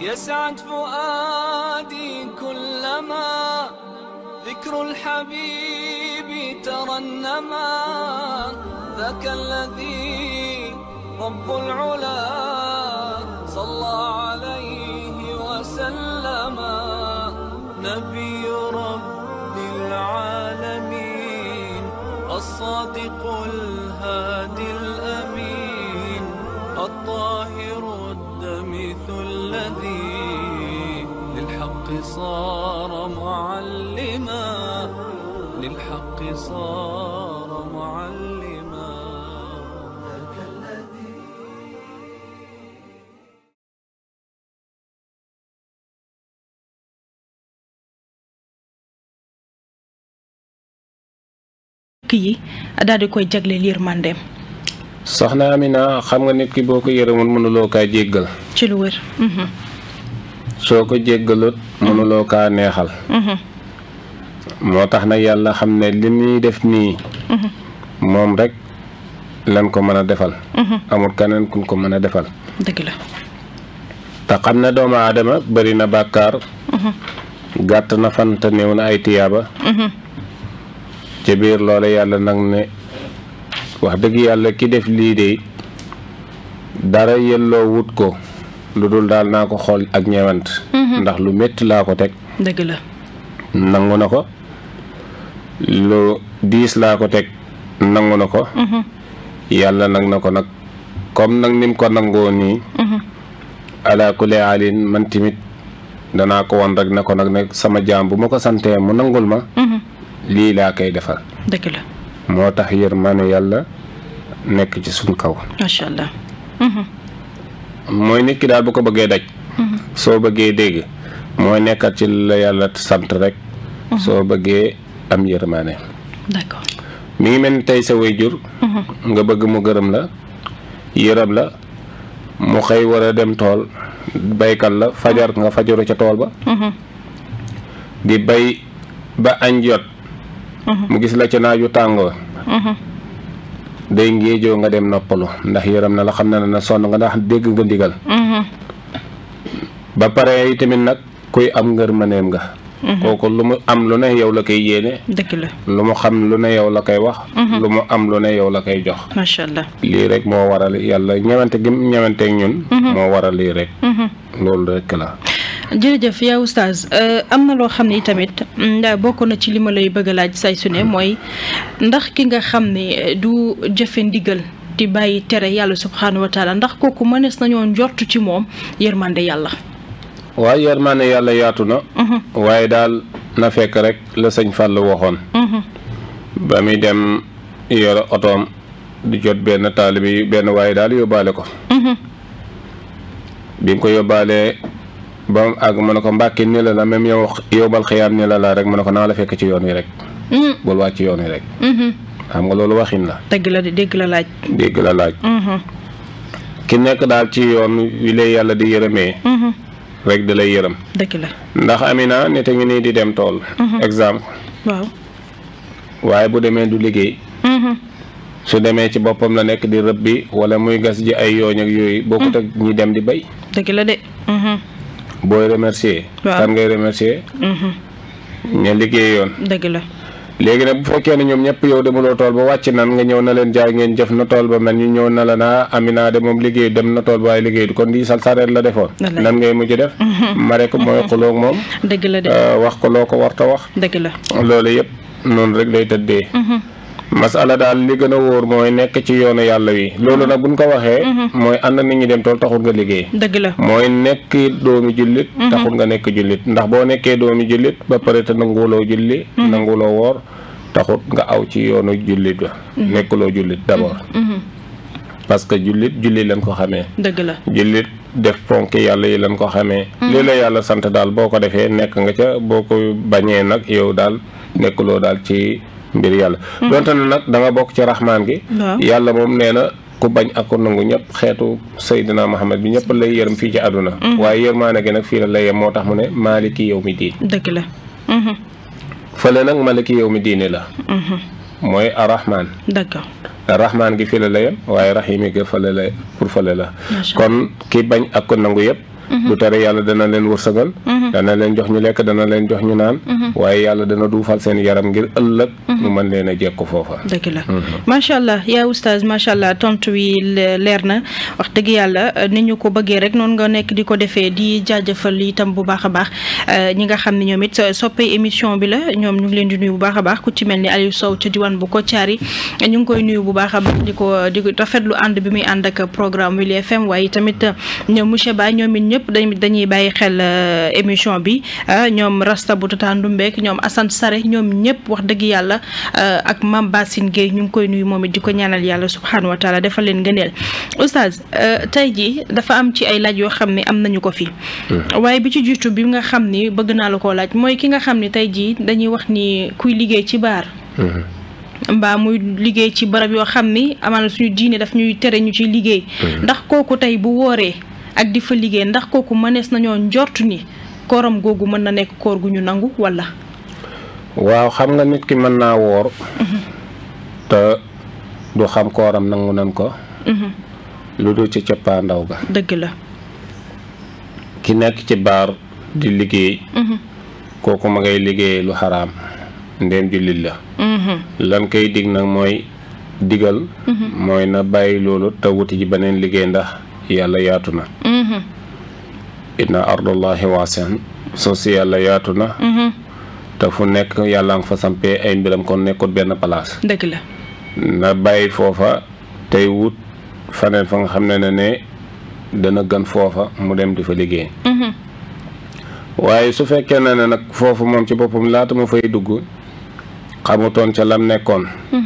يسعد فؤادي كلما ذكر الحبيب ترنما ذاك الذي رب العلا صلى عليه وسلم نبي رب العالمين الصادق الهادي الأمين الطاهر الدمث الذي للحق صار معلما للحق صار معلما ذاك الذي yi daal di koy jagleel yërmandeem soxna Amina xam nga nit ki boo ko yërëmul mënuloo kaa jéggal ci lu wér. Mhm, soo ko jéggalut mënuloo kaa neexal mhm, moo tax nag yàlla xam ne li muy def nii mhm, moom rek lan ko mën a defal mhm. amul keneen kun ko mën a defal dëgg la. te xam ne doomu aadama bari na bàkkaar Mhm, gàtt na fan te néew na ay tiyaaba mhm, ci biir loole yàlla nag ne wax dëgg yàlla ki def lii de dara yelloo wut ko lu dul daal naa ko xool ak ñeewant ndax lu métti laa ko teg dëgg la. nangu na ko lu diis laa ko teg nangu na ko Mhm, yàlla nag na ko nag comme nag nim ko nangoo nii mhm, ala kulli alin man tamit danaa ko won rek ne ko nag ne sama jaam bu ma ko santee mu nangul ma mhm. lii laa koy defal dëgg la. moo tax yërmande yàlla nekk ci suñ kaw macha allah. Mhm, mooy nit ki daal bu ko bëggee daj soo bëggee dégg mooy nekkat ci la yàlla sant rek soo bëggee am yërmande d'accord. mi ngi mel ni tey sa waajur Mhm, nga bëgg mu gërëm la yërëm la mu xëy war a dem tool baykat la fajar nga fajaru ca tool ba mhm, di bay ba añ jot Mhm. mu gis la ca naaju tàngoo mhm. day ngéejoo nga dem noppalu ndax yërëm na la xam na ne na sonn nga ndax dégg nga ndigal Mhm, ba pare tamit nag kuy am ngërmaneem nga kooku lu mu am lu ne yow la koy yéene dëgg la. lu mu xam lu ne yow la koy wax lu mu am lu ne yow la koy jox macha allah. lii rek moo waral yàlla ñewante gi mu ñewanteeg ñun moo waral lii rek Mhm. loolu rek la jërëjëf yaa oustaz euh, am na loo xam ni tamit nda bokk na ci li ma lay bëgg a laaj say su ne mooy ndax ki nga xam ne euh, du jëfe ndigal di bàyyi tere yàlla subxanahu wa taala ndax kooku mënees nañoo njortu ci moom yërmande yàlla. waaye yërmaane yàlla yaatu na Mhm, waaye daal na fekk rek la sëñ Fall waxoon mhm, ba muy dem yore otoom di jot benn taalibe yi benn waaye daal yóbbaale ko mhm, bi mu ko yóbbaalee ba mu àgg mu ne ko mbàkki ni la la même yow yóbbal xiyaam ni la la rek mu ne ko naa la fekk ci yoon wi rek mhm, bul wàcc ci yoon wi rek mhm. xam nga loolu waxin la dëgg la de dégg la laaj. dégg la laaj Mhm, ki nekk daal ci yoon wi lay yàlla di yërëmee mhm, rek di lay yërëm dëgg la ndax Amina nit a ngi nii di dem tool exemple waaw. waaye bu demee du liggéey Mhm, su demee ci boppam la nekk di rëb bi wala muy gas ji ay yooñ ak yooyu bokkut ak ñi dem di bay dëgg la de. Mhm, booy remercier Waaw. kan ngay remercier mhm, ña liggéey yoon dëgg la. léegi nag bu fekkee ne ñoom ñëpp yow demuloo tool ba wàcc nan nga ñëw na leen jaay ngeen jëf na tool ba mel ñu ñëw na la naa Amina de moom liggéey dem na tool ba waaye liggéey du kon di sal sareet la defoon Wallaay. nan ngay mujj def ma rek mooy xuloog moom dëgg la de. euh, wax ko loo ko warta wax dëgg la. loolu yëpp noonu rek lay tëddee Mhm, masala daal li gën a wóor mooy nekk ci yoonu yàlla wi loolu nag buñ ko waxee mooy ànd nit ñi dem tool taxul nga liggéey dëgg la. mooy nekk doomi jullit taxul nga nekk jullit ndax boo nekkee doomi jullit ba pare te nanguwuloo julli nanguwuloo woor taxut nga aw ci yoonu jullit ba nekkuloo jullit d'abord Mhm, parce que jullit julli lañ ko xamee dëgg la. jullit def ponk yàlla yi lañ ko xamee lii la yàlla sant daal boo ko defee nekk nga ca boo ko bañee nag yow daal nekkuloo daal ci mbir yàlla donte ne nag da nga bokk ci raxmaan gi waaw. yàlla moom nee na ku bañ ak ku nangu ñëpp xeetu Seydina Muhammad bi ñëpp lay yërëm fii ci àdduna waaye yërmaane gi nag fii la lay yem moo tax mu ne maaliki yow mi diin dëgg la. Mhm, fële nag maliki yow mi diine la mhm, mooy arrahman d'accord. rahmaan gi fii la la yem waaye rahimi gi fële la pour fële la Macha kon ki bañ ak ko nangu yëpp du tere yàlla dana leen wërsëgal dana leen jox ñu lekk dana leen jox ñu naan waaye yàlla dana duufal seen yaram ngir ëllëg mu mën leen a jekku foofa dëgg la macha allah yaa oustaz macha allah tontu wi leer na wax dëgg yàlla ni ñu ko bëggee rek noonu nga nekk di ko defee di jaajëfal itam bu baax a baax ñi nga xam ne ñoom it soppee émission bi la ñoom ñu ngi leen di nuyu bu baax a baax ku ci mel ni Aliou Sow ca diwaan bu Kotiari ñu ngi koy nuyu bu baax a baax di ko di rafetlu ànd bi muy ànd ak programme Wili FM waaye tamit ñoom monsieur Ba ñoom it ñëpp dañuy bàyyi xel émission bi ñoom Rasta bu Tata Ndumbeek ñoom Assane Sare ñoom ñëpp wax dëgg yàlla ak Mame Bassine Gueye ñu ngi koy nuyu moom it di ko ñaanal yàlla subhanahu wa taala defal leen ngëneel oustaz tey jii dafa am ci ay laaj yoo xam ne am nañu ko fi waaye bi ci jiitu bi nga xam ni bëgg naa la koo laaj mooy ki nga xam ni tey jii dañuy wax ni kuy liggéey ci baar mbaa muy liggéey ci barab yoo xam ni amaana suñu diine daf ñuy tere ñu ci liggéey ndax kooku tey bu wooree ak di fa liggéey ndax kooku mënees nañoo njortu ni kooram googu mën na nekk koor gu ñu nangu wala waaw xam nga nit ki mën naa woor te du xam kooram nangu nan ko lu dul ci cappaandaw ga dëgg la ki nekk ci baar di liggéey kooku ma ngay liggéey lu xaraam ndéem jullit la lan koy dig nag mooy digal mooy na bàyyi loolu te wuti ji beneen liggéey ndax yàlla yaatu na inna ardullahi waasi'an soo si yàlla yaatu na te fu nekk yàlla nga fa sampee ay mbiram kon nekkut benn place dëgg la na bàyyi foofa tey wut faneen fa nga xam ne ne ne dana gën foofa mu dem di fa liggéey waaye su fekkee ne ne nag foofu moom ci boppam laata ma fay dugg xamutoon ca lam nekkoon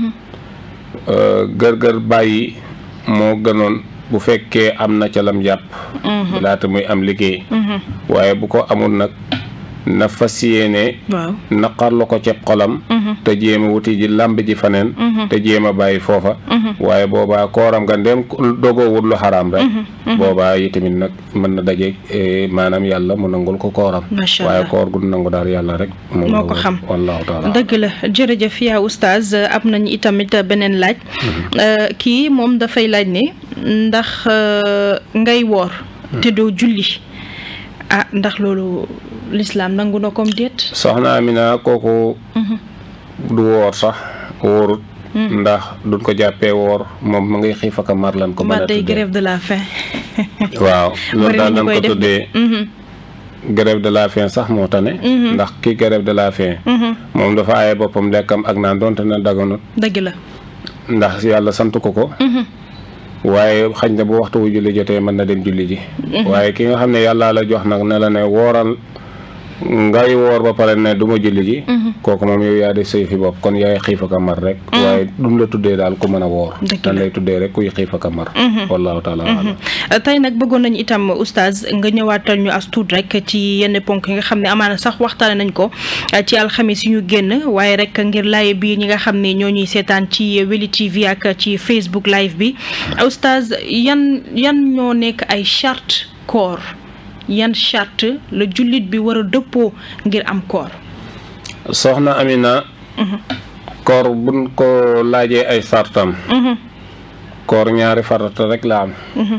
gër-gër bàyyi moo gënoon bu fekkee am na ca lam jàpp laata muy am liggéey waaye bu ko amul nag na fas yéene waaw naqarlu ko ceeb xolam te jéem a wuti ji làmb ji faneen te jéem a bàyyi foofa waaye boobaa kooram nga ndem dogoo wut lu xaraam rek boobaa yi tamit nag mën na daje maanaam yàlla mu nangul ko kooram Macha waaye Allah. koor gu nangu daal yàlla rek moom moo ko xam wallahu taala dëgg la jërëjëf yaa oustaz am nañ itamit beneen laaj kii moom dafay laaj ne ndax euh, ngay woor te doo julli ah ndax loolu lislaam nangu na comme déet soxna Amina kooku du woor sax wóorut ndax duñ ko jàppee woor moom mu ngay xiif ak a mar lan ko mën mbaa a day tuddee grève de la faim waaw loolu Bari daal na dañ ñu ko koy def de. tuddee Mhm, grève de la faim sax moo tane ndax ki grève de la faim mhm, moom dafa aaye boppam lekkam ak naan donte na daganut dëgg la ndax yàlla sant ko ko Mhm, waaye xañ na bu waxtu wu julli jotee mën na dem julli ji waaye ki nga xam ne yàllaa la jox nag ne la ne wooral ngay woor ba pare ne du ma julli ji kooku moom yow yaa def say fi bopp kon yaay xiif ak a mar rek waaye duñ la tuddee daal ku mën a woor Dëgg dañ la. lay tuddee rek kuy xiif ak a mar wallahu taala alam tey nag bëggoon nañu itam oustaz nga ñëwaatal ñu as tuut rek ci yenn ponk yi nga xam ne amaana sax waxtaane nañ ko eh, ci alxamis yi ñu génn waaye rek ngir laaye biir ñi nga xam ne ñoo ñuy seetaan ci Weli TV ak ci Facebook live bi oustaz yan yan ñoo nekk ay charte koor yan charte la jullit bi war a dëppoo ngir am koor soxna Amina koor buñ ko laajee ay sartam koor ñaari farata rek la am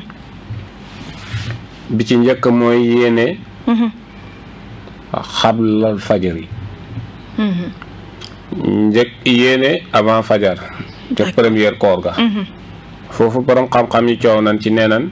bi ci njëkk mooy yéene xablal fajar yi njëkk yéene avant fajar ca première koor ga foofu borom xam-xam yi coow nañ ci neenan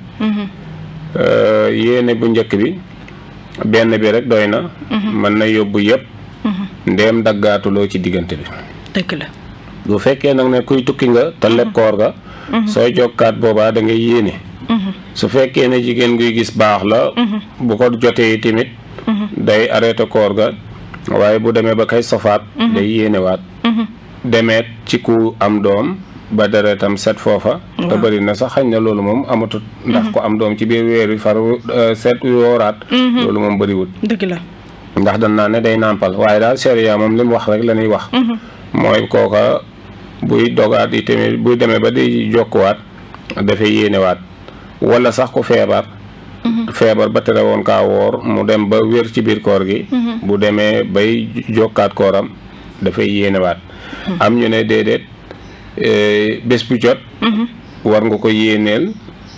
yéene bu njëkk bi benn bi rek doy na mën na yóbbu yëpp ndéem daggaatuloo ci diggante bi dëgg la bu fekkee nag ne kuy tukki nga te leb koor ga sooy jokkaat boobaa da ngay yéene su fekkee ne jigéen guy gis baax la bu ko jotee tamit day arrêté koor ga waaye bu demee ba kay sofaat day yéenewaat demeet ci ku am doom ba deretam set foofa te bëri na sax xañ na loolu moom amatut ndax ku am doom ci biir weer wi far set wooraat loolu moom bëriwut dëgg la ndax dañ naa ne day nàmpal waaye daal sharia moom li mu wax rek la ñuy wax mooy kooka buy dogaat yi tamit buy demee ba di jokkuwaat dafay yéenewaat wala sax ku feebar feebar ba tere woon kaa woor mu dem ba wér ci biir koor gi bu demee bay jokkaat kooram dafay yéenewaat am ñu ne déedéet bés bu jot war nga ko yéeneel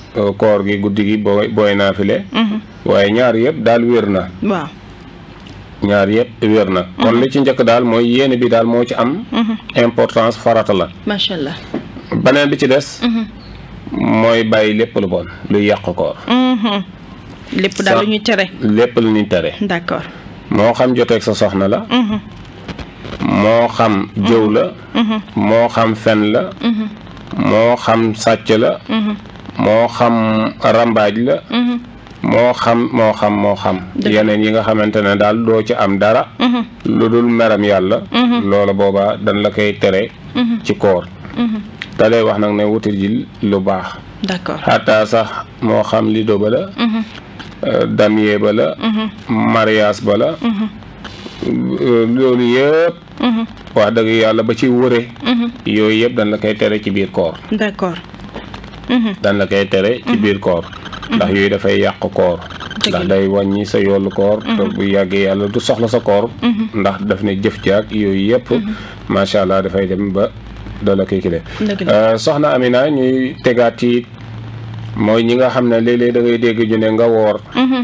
euh, koor gi guddi gi booy booy naafile waaye ñaar yëpp daal wér na waaw ñaar yëpp wér na kon li ci njëkk daal mooy yéene bi daal moo ci am importance farata la macha allah. beneen bi ci des mooy bàyyi lépp lu bon luy yàq koor Mhm. lépp daal Sa- lu ñuy tere. lépp lu ñuy tere d'accord. moo xam joteeg sa soxna la Mhm. moo xam jëw la moo xam fen la moo xam sàcc la moo xam rambaaj la moo xam moo xam moo xam yeneen yi nga xamante ne daal doo ci am dara lu dul meram yàlla loola boobaa dañ la koy tere ci koor da lay wax nag ne wutal ji lu baax d'accord. xataa sax moo xam lido ba la euh, damier ba la mariage ba la euh, loolu yëpp wax dëgg yàlla ba ci wëre yooyu yëpp dañ la koy tere ci biir koor d'accord. dañ la koy tere ci biir koor ndax yooyu dafay yàq koor ndax day wàññi sa yoolu koor te bu yàggee yàlla du soxla sa koor ndax daf ne jëf jaag yooyu yëpp macha allah dafay dem ba dala koy kile dëgg la. Euh, soxna Amina ñuy tegaat ci mooy ñi nga xam ne léeg-léeg da ngay dégg ñu ne nga woor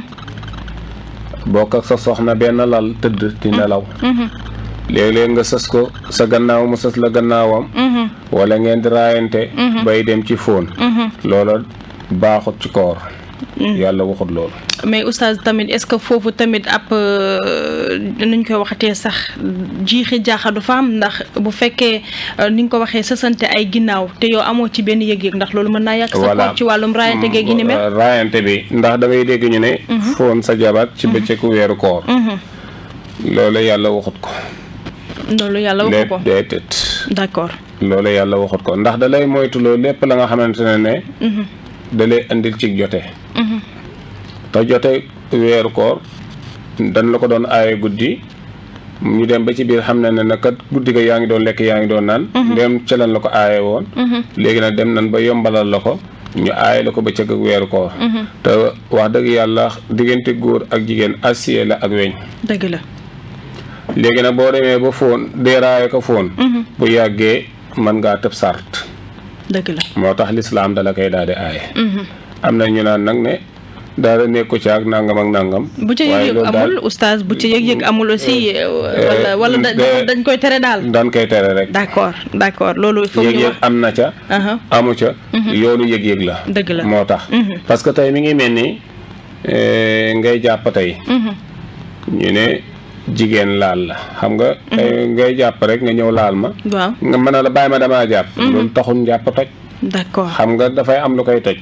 bokk ak sa soxna benn lal tëdd di nelaw léeg-léeg nga sës ko sa gannaaw mu sës la gannaawam wala ngeen di raayante bay dem ci fóon loola baaxut ci koor yàlla waxut loolu mais oustaz tamit est-ce que foofu tamit ab euh, nuñ koy waxatee sax jiixi jaaxa du fa am ndax bu fekkee euh, ni nga ko waxee sësante ay ginnaaw te yow amoo ci benn yëg-yëg ndax loolu mën naa yàq sa Voilà. koor ci wàllum raayante geeg gi ni mel. Euh, raayante bi ndax da ngay dégg ñu ne fóon sa jabar ci bëccëgu weeru koor loolu yàlla waxut ko loolu yàlla waxu ko lépp déedéet d'accord. loolu yàlla waxut ko ndax da lay moytuloo lépp la nga xamante ne ne da lay andil ci jote te jote weeru koor dañ la ko doon aaye guddi ñu dem ba ci biir xam ne ne nag kat guddi ga yaa ngi doon lekk yaa ngi doon naan dem ca lan la ko aaye woon léegi nag dem nañ ba yombalal la ko ñu aaye la ko bëccëg ak weeru koor te wax dëgg yàlla diggante góor ak jigéen acier la ak weñ dëgg la. léegi nag boo demee ba fóon deeraaye ko fóon bu yàggee mën ngaa tëb sart dëgg la. moo tax lislaam dala koy daal di aaye am na ñu naan nag ne daal nekku ci ak nangam ak nangam bu ca waaye yëg-yëg loolu daal amul oustaz bu ca yëg-yëg amul aussi euh, wala wala da- de- dañ koy tere daal. daan koy tere rek d'accord d'accord loolu foog ñu yëg-yëg wax. am na ca Aha. amu ca yoonu yëg-yëg la Dëgg la. moo tax parce que tey mi ngi mel ni eh, ngay jàpp tey ñu ne jigéen laal la xam nga tey ngay jàpp rek nga ñëw laal ma waaw nga mën a la bàyyi ma damaa jàpp loolu taxul njàpp toj d'accord. xam nga dafay am lu koy toj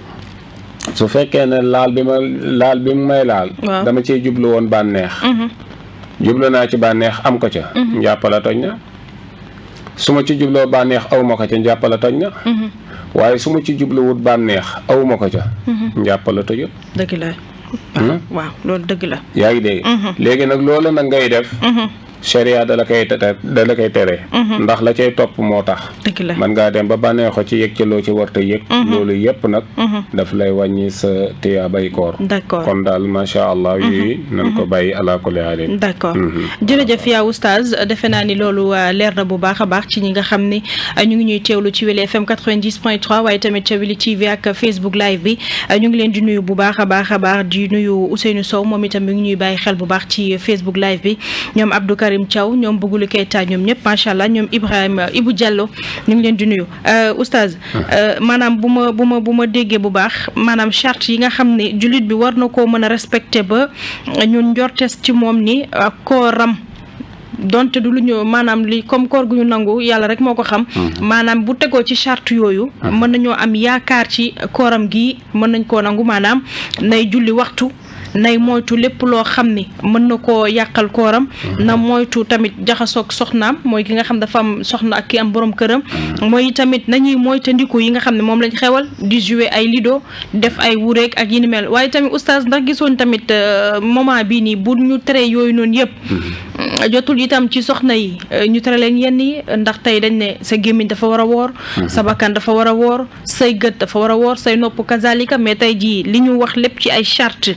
su fekkee ne laal bi ma laal bi mu may laal Waaw. dama ciy jublu woon bànneex jublu naa ci bànneex am ko ca njàppala toj na su ma ci jubloo bànneex aw ma ko ca njàppala toj na waaye su ma ci jubluwut bànneex aw ma ko ca njàppala tojut dëgg la. waaw loolu dëgg la. yaa ngi dégg léegi nag loolu nag ngay def sharia da la koy tere da la koy tere ndax la cay topp moo tax dëgg la. man ngaa dem ba bànneexo ci yëg ci loo ci warta yëg loolu yëpp nag daf lay wàññi sa tiyaa bay koor d'accord. kon daal macha allah yooyu nan ko bàyyi ala kulli haalin d'accord jërëjëf yaa oustaz defe naa ni loolu uh, leer na bu baax a baax ci ñi nga xam ni uh, ñu ngi ñuy teewlu ci Wele FM 90.3 waaye tamit ca Wele TV ak Facebook live bi uh, ñu ngi leen di nuyu bu baax a baax a baax di nuyu Ousseynou Sow moom itam mi ngi ñuy bàyyi xel bu baax ci Facebook live bi ñoom Abdou Karim Thiaw ñoom Bugulu Keita ñoom ñëpp macha allah ñoom Ibrahima Ibou Diallo ñu ngi leen di nuyu oustaz maanaam bu ma bu ma bu ma déggee bu baax maanaam charte yi nga xam ne jullit bi war na koo mën a respecté ba ñun njortes ci moom ni uh, kooram donte du lu ñu maanaam li comme koor gu ñu nangu yàlla rek moo ko xam maanaam bu tegoo ci charte yooyu mën nañoo am yaakaar ci kooram gi mën nañ koo nangu maanaam nay julli waxtu nay moytu lépp loo xam ni mën na koo yàqal kooram na moytu tamit jaxasoog soxnaam mooy ki nga xam dafa am soxna ak ki am borom këram mooy tamit nañuy moytandiku yi nga xam ne moom lañ xewal di jouer ay lido def ay wureeg ak yi ni mel waaye tamit oustaz ndax gisoon tamit moment bii nii bu ñu tere yooyu noonu yëpp jotul itam ci soxna yi ñu tere leen yenn yi ndax tey dañ ne sa gémmiñ dafa war a woor sa bakkan dafa war a woor say gët dafa war a woor say nopp kazalika mais tey jii li ñu wax lépp ci ay charte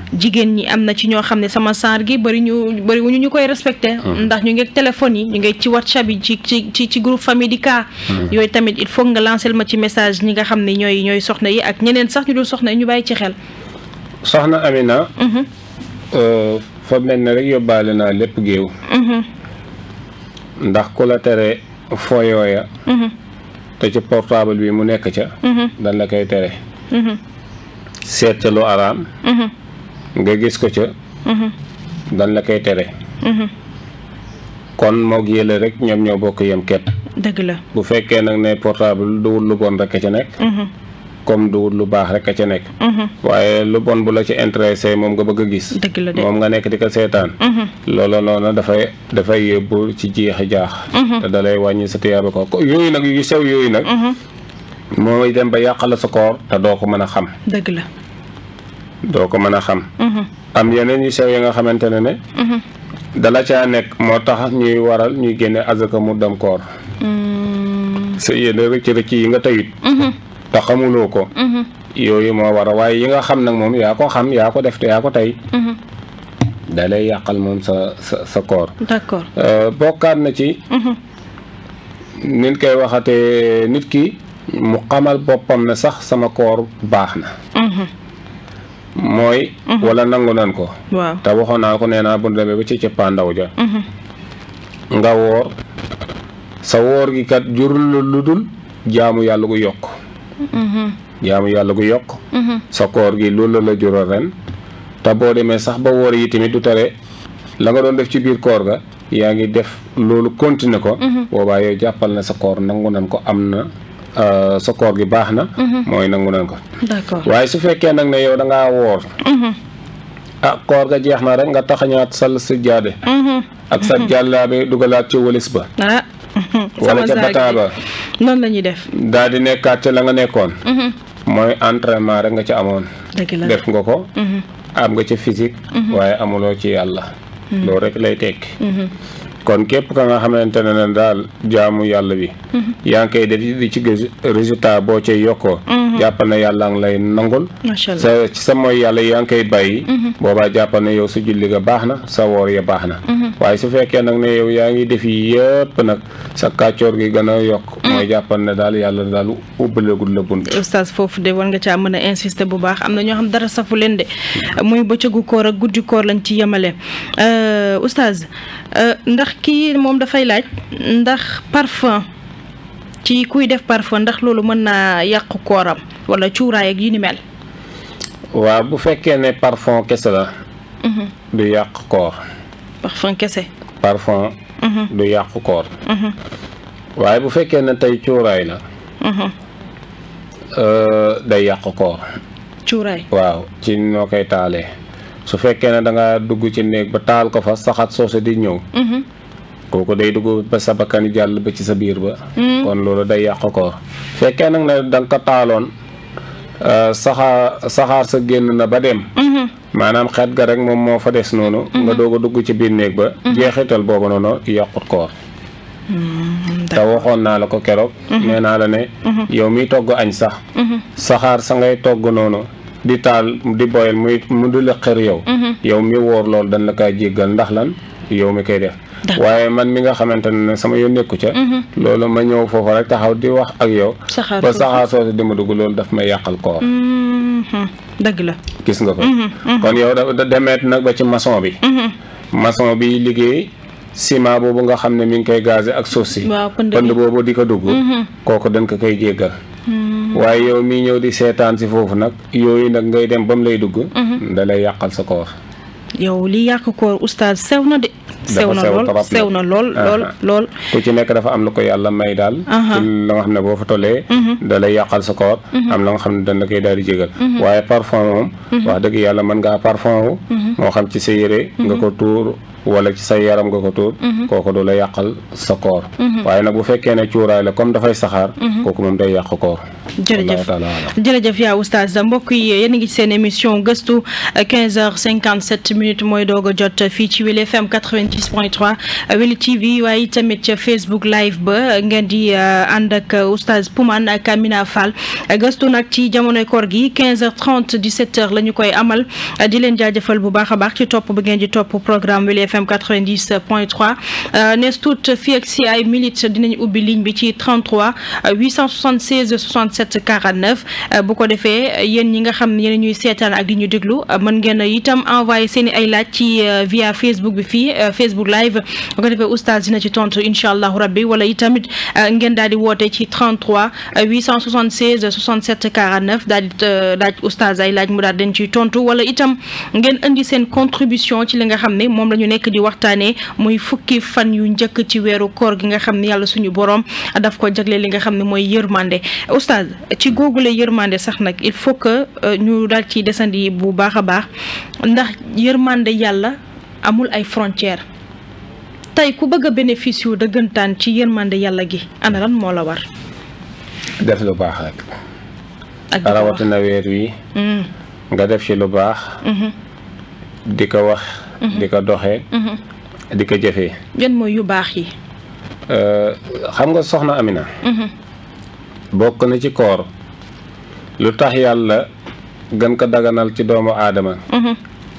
jigéen ñi am na ci ñoo xam ne sama saar gi bëri ñu bëri wuñu ñu koy respecté ndax ñu ngi ak téléphone yi ñu ngi ci whatsapp yi ci ci ci ci groupe famille di cas yooyu tamit il faut nga lancer ma ci message ñi nga xam ne ñooy ñooy soxna yi ak ñeneen sax ñu dul soxna yi ñu bàyyi ci xel soxna Amina euh, fa mel ne rek yóbbaale naa lépp géew ndax ku la tere fooyooya te ci portable bi mu nekk ca dan la koy tere seet ca lu araam nga gis ko ca dan la koy tere kon moog yële rek ñoom ñoo bokk yem kepp dëgg la bu fekkee nag ne portable duwul lu bon rek a ca nekk comme duwul lu baax rek a ca nekk waaye lu bon bu la ci intéressé moom nga bëgg a gis dëgg la de moom nga nekk di ko seetaan loolu noonu dafay dafay yóbbu ci jeexi jaax te dalay wàññi sa tiyaaba ko ko yooyu nag yu sew yooyu nag mooy dem ba yàqala sa koor te doo ko mën a xam dëgg la doo ko mën a xam am yeneen yu sew yi nga xamante ne ne dala caa nekk moo tax ñuy waral ñuy génne azaka mu dem koor sa yéene rëcc rëcc yi nga tayit te xamuloo ko yooyu moo war a waaye yi nga xam nag moom yaa ko xam yaa ko def te yaa ko tey da lay yàqal moom sa sa sa koor d'accord Euh, bokkaat na ci nit koy waxate nit ki mu xamal boppam ne sax sama koor baax na mooy wala nangu nan ko waaw te waxoon naa ko nee naa bu demee ba ci cëppaandaw ja nga woor sa woor gi kat jurul la lu dul jaamu yàlla gu yokk jaamu yàlla gu yokk sa koor gi loolu la jural ren te boo demee sax ba woor yi tamit du tere la nga doon def ci biir koor ga yaa ngi def loolu continuer ko boobaa yow jàppal na sa koor nangu nan ko am na euh, sa koor gi baax na mooy nangu nan ko d'accord waaye su fekkee nag ne yow da ngaa woor ah koor ga jeex na rek nga taxañaat sal sa jaade ak sa jàllaabe dugalaat ci walis ba ah wala ca saag bataa ba bi noonu la ñuy def daal di nekkaat ca la nga nekkoon mooy entraînement rek nga ca amoon dëgg la def nga ko am nga ca physique waaye amuloo ci yàlla loolu rek lay tekki kon képp ka nga xamante ne ne daal jaamu yàlla bi yaa ngi koy def di ci gis résultat boo cay yokkoo jàppal ne yàlla ngi lay nangul macha allah sa ci sa mooy yàlla yaa ngi koy bàyyi boobaa jàppal ne yow sa julli ga baax na sa woor ya baax na waaye su fekkee nag ne yow yaa ngi def yi yëpp nag sa kàccoor gi gën a yokk mooy jàppal ne daal yàlla daal ubbalagul la bunt oustaz foofu de war nga caa mën a insister bu baax am na ñoo xam dara safu leen de muy bëccëgu koor ak guddi koor lañ ci yemale Euh, oustaz euh, ndax kii moom dafay laaj ndax parfum ci kuy def parfum ndax loolu mën naa yàqu kooram wala cuuraay ak yu ni mel waaw bu fekkee ne parfum kese la du yàq koor parfum kese parfum du yàq koor waaye bu fekkee ne tey cuuraay la euh, day yàq koor cuuraay waaw ci noo koy taalee su fekkee ne da nga dugg ci néeg ba taal ko fa saxaat soose di ñëw kooku day dugg ba sa bakkan jàll ba ci sa biir ba kon loolu day yàq koor fekkee nag ne da nga ko taaloon euh, saxaar saxaar sa génn na ba dem maanaam xeet ga rek moom moo fa des noonu nga doog a dugg ci biir néeg ba jeexital boobu noonu yàqut koor te waxoon naa la ko keroog nee naa la ne yow miy togg añ sax saxaar sa ngay togg noonu di taal di boyal muy mu di la xër yow yow mi woor loolu dañ la koy jéggal ndax lan yow mi koy def waaye man mi nga xamante ne sama yoon nekku ca loolu ma ñëw foofu rek taxaw di wax ak yow saxaar ba soosu. saxaar soosu di ma dugg loolu daf may yàqal koor Mhm. dëgg la gis nga ko kon yow da da- demeet nag ba ci maçon bi maçon bi liggéey ciment boobu nga xam ne mi ngi koy gazé ak suuf si waaw pënd pënd bi boobu di ko dugg kooku dañ ko koy jéggal waaye yow mii ñëw di seetaan si foofu nag yooyu nag ngay dem ba mu lay dugg da lay yàqal sa koor yow li yàq koor oustaz sew na de sew na sew lool trop nag. sew na lool lool Aha. lool ku ci nekk dafa am lu ko yàlla may daal Aha. ci la nga xam ne boo fa tollee da lay yàqal sa koor am la nga xam ne dañ la koy daal di jégal waaye parfum moom wax dëgg yàlla mën ngaa parfum wu moo xam ci sa yére nga ko tuur wala ci sa yaram nga ko tuur kooku du la yàqal sa koor waaye nag bu fekkee ne cuuraay la comme dafay saxaar kooku moom day yàq koor jërëjëf Allahu taala alam. jërëjëf yaa oustaz mbokk yi yéen a ngi ci seen émission gëstu 15h57 minutes mooy doog a jot fii ci Wele FM 86.3 Wele TV waaye tamit ca Facebook live ba ngeen di ànd ak oustaz Poumane ak Amina Fall gëstu nag ci jamonoy koor gi 15h30 17h la ñu koy amal di leen jaajëfal bu baax a baax ci topp bi ngeen di topp programme Wele FM 90.3 nees tuut fii ak si ay minutes dinañ ubbi ligne bi ci 33 876 67 49 bu ko defee yéen ñi nga xam ne yéen ñuy seetaan ak di ñu déglu mën ngeen a itam envoyé seen i ay laaj ci via Facebook bi fii Facebook live bu ko defee oustaz dina ci tontu incha allahu rabbi wala itamit ngeen daal di woote ci 33 876 67 49 daal di laaj oustaz ay laaj mu daal den ciy tontu wala itam ngeen indi seen contribution ci li nga xam ne moom la ñu nekk di waxtaanee muy fukki fan yu njëkk ci weeru koor gi nga xam ne yàlla suñu borom daf ko jagle li nga xam ne mooy yërmande oustaz ci googule yërmande sax nag il faut que ñu daal ci desandi bu baax a baax ndax yërmande yàlla amul ay frontières tey ku bëgg a bénéfice yu dëggantaan ci yërmande yàlla gi ana lan moo la war. def lu baax rek. ak di ko wax rawatina weer wi Mm, nga def ci lu baax. mhm, di ko wax. di ko doxee. mhm. di ko jëfee. yan mooy yu baax yi. Euh, xam nga soxna Amina. Mhm, bokk na ci koor lu tax yàlla gën ko daganal ci doomu aadama mhm,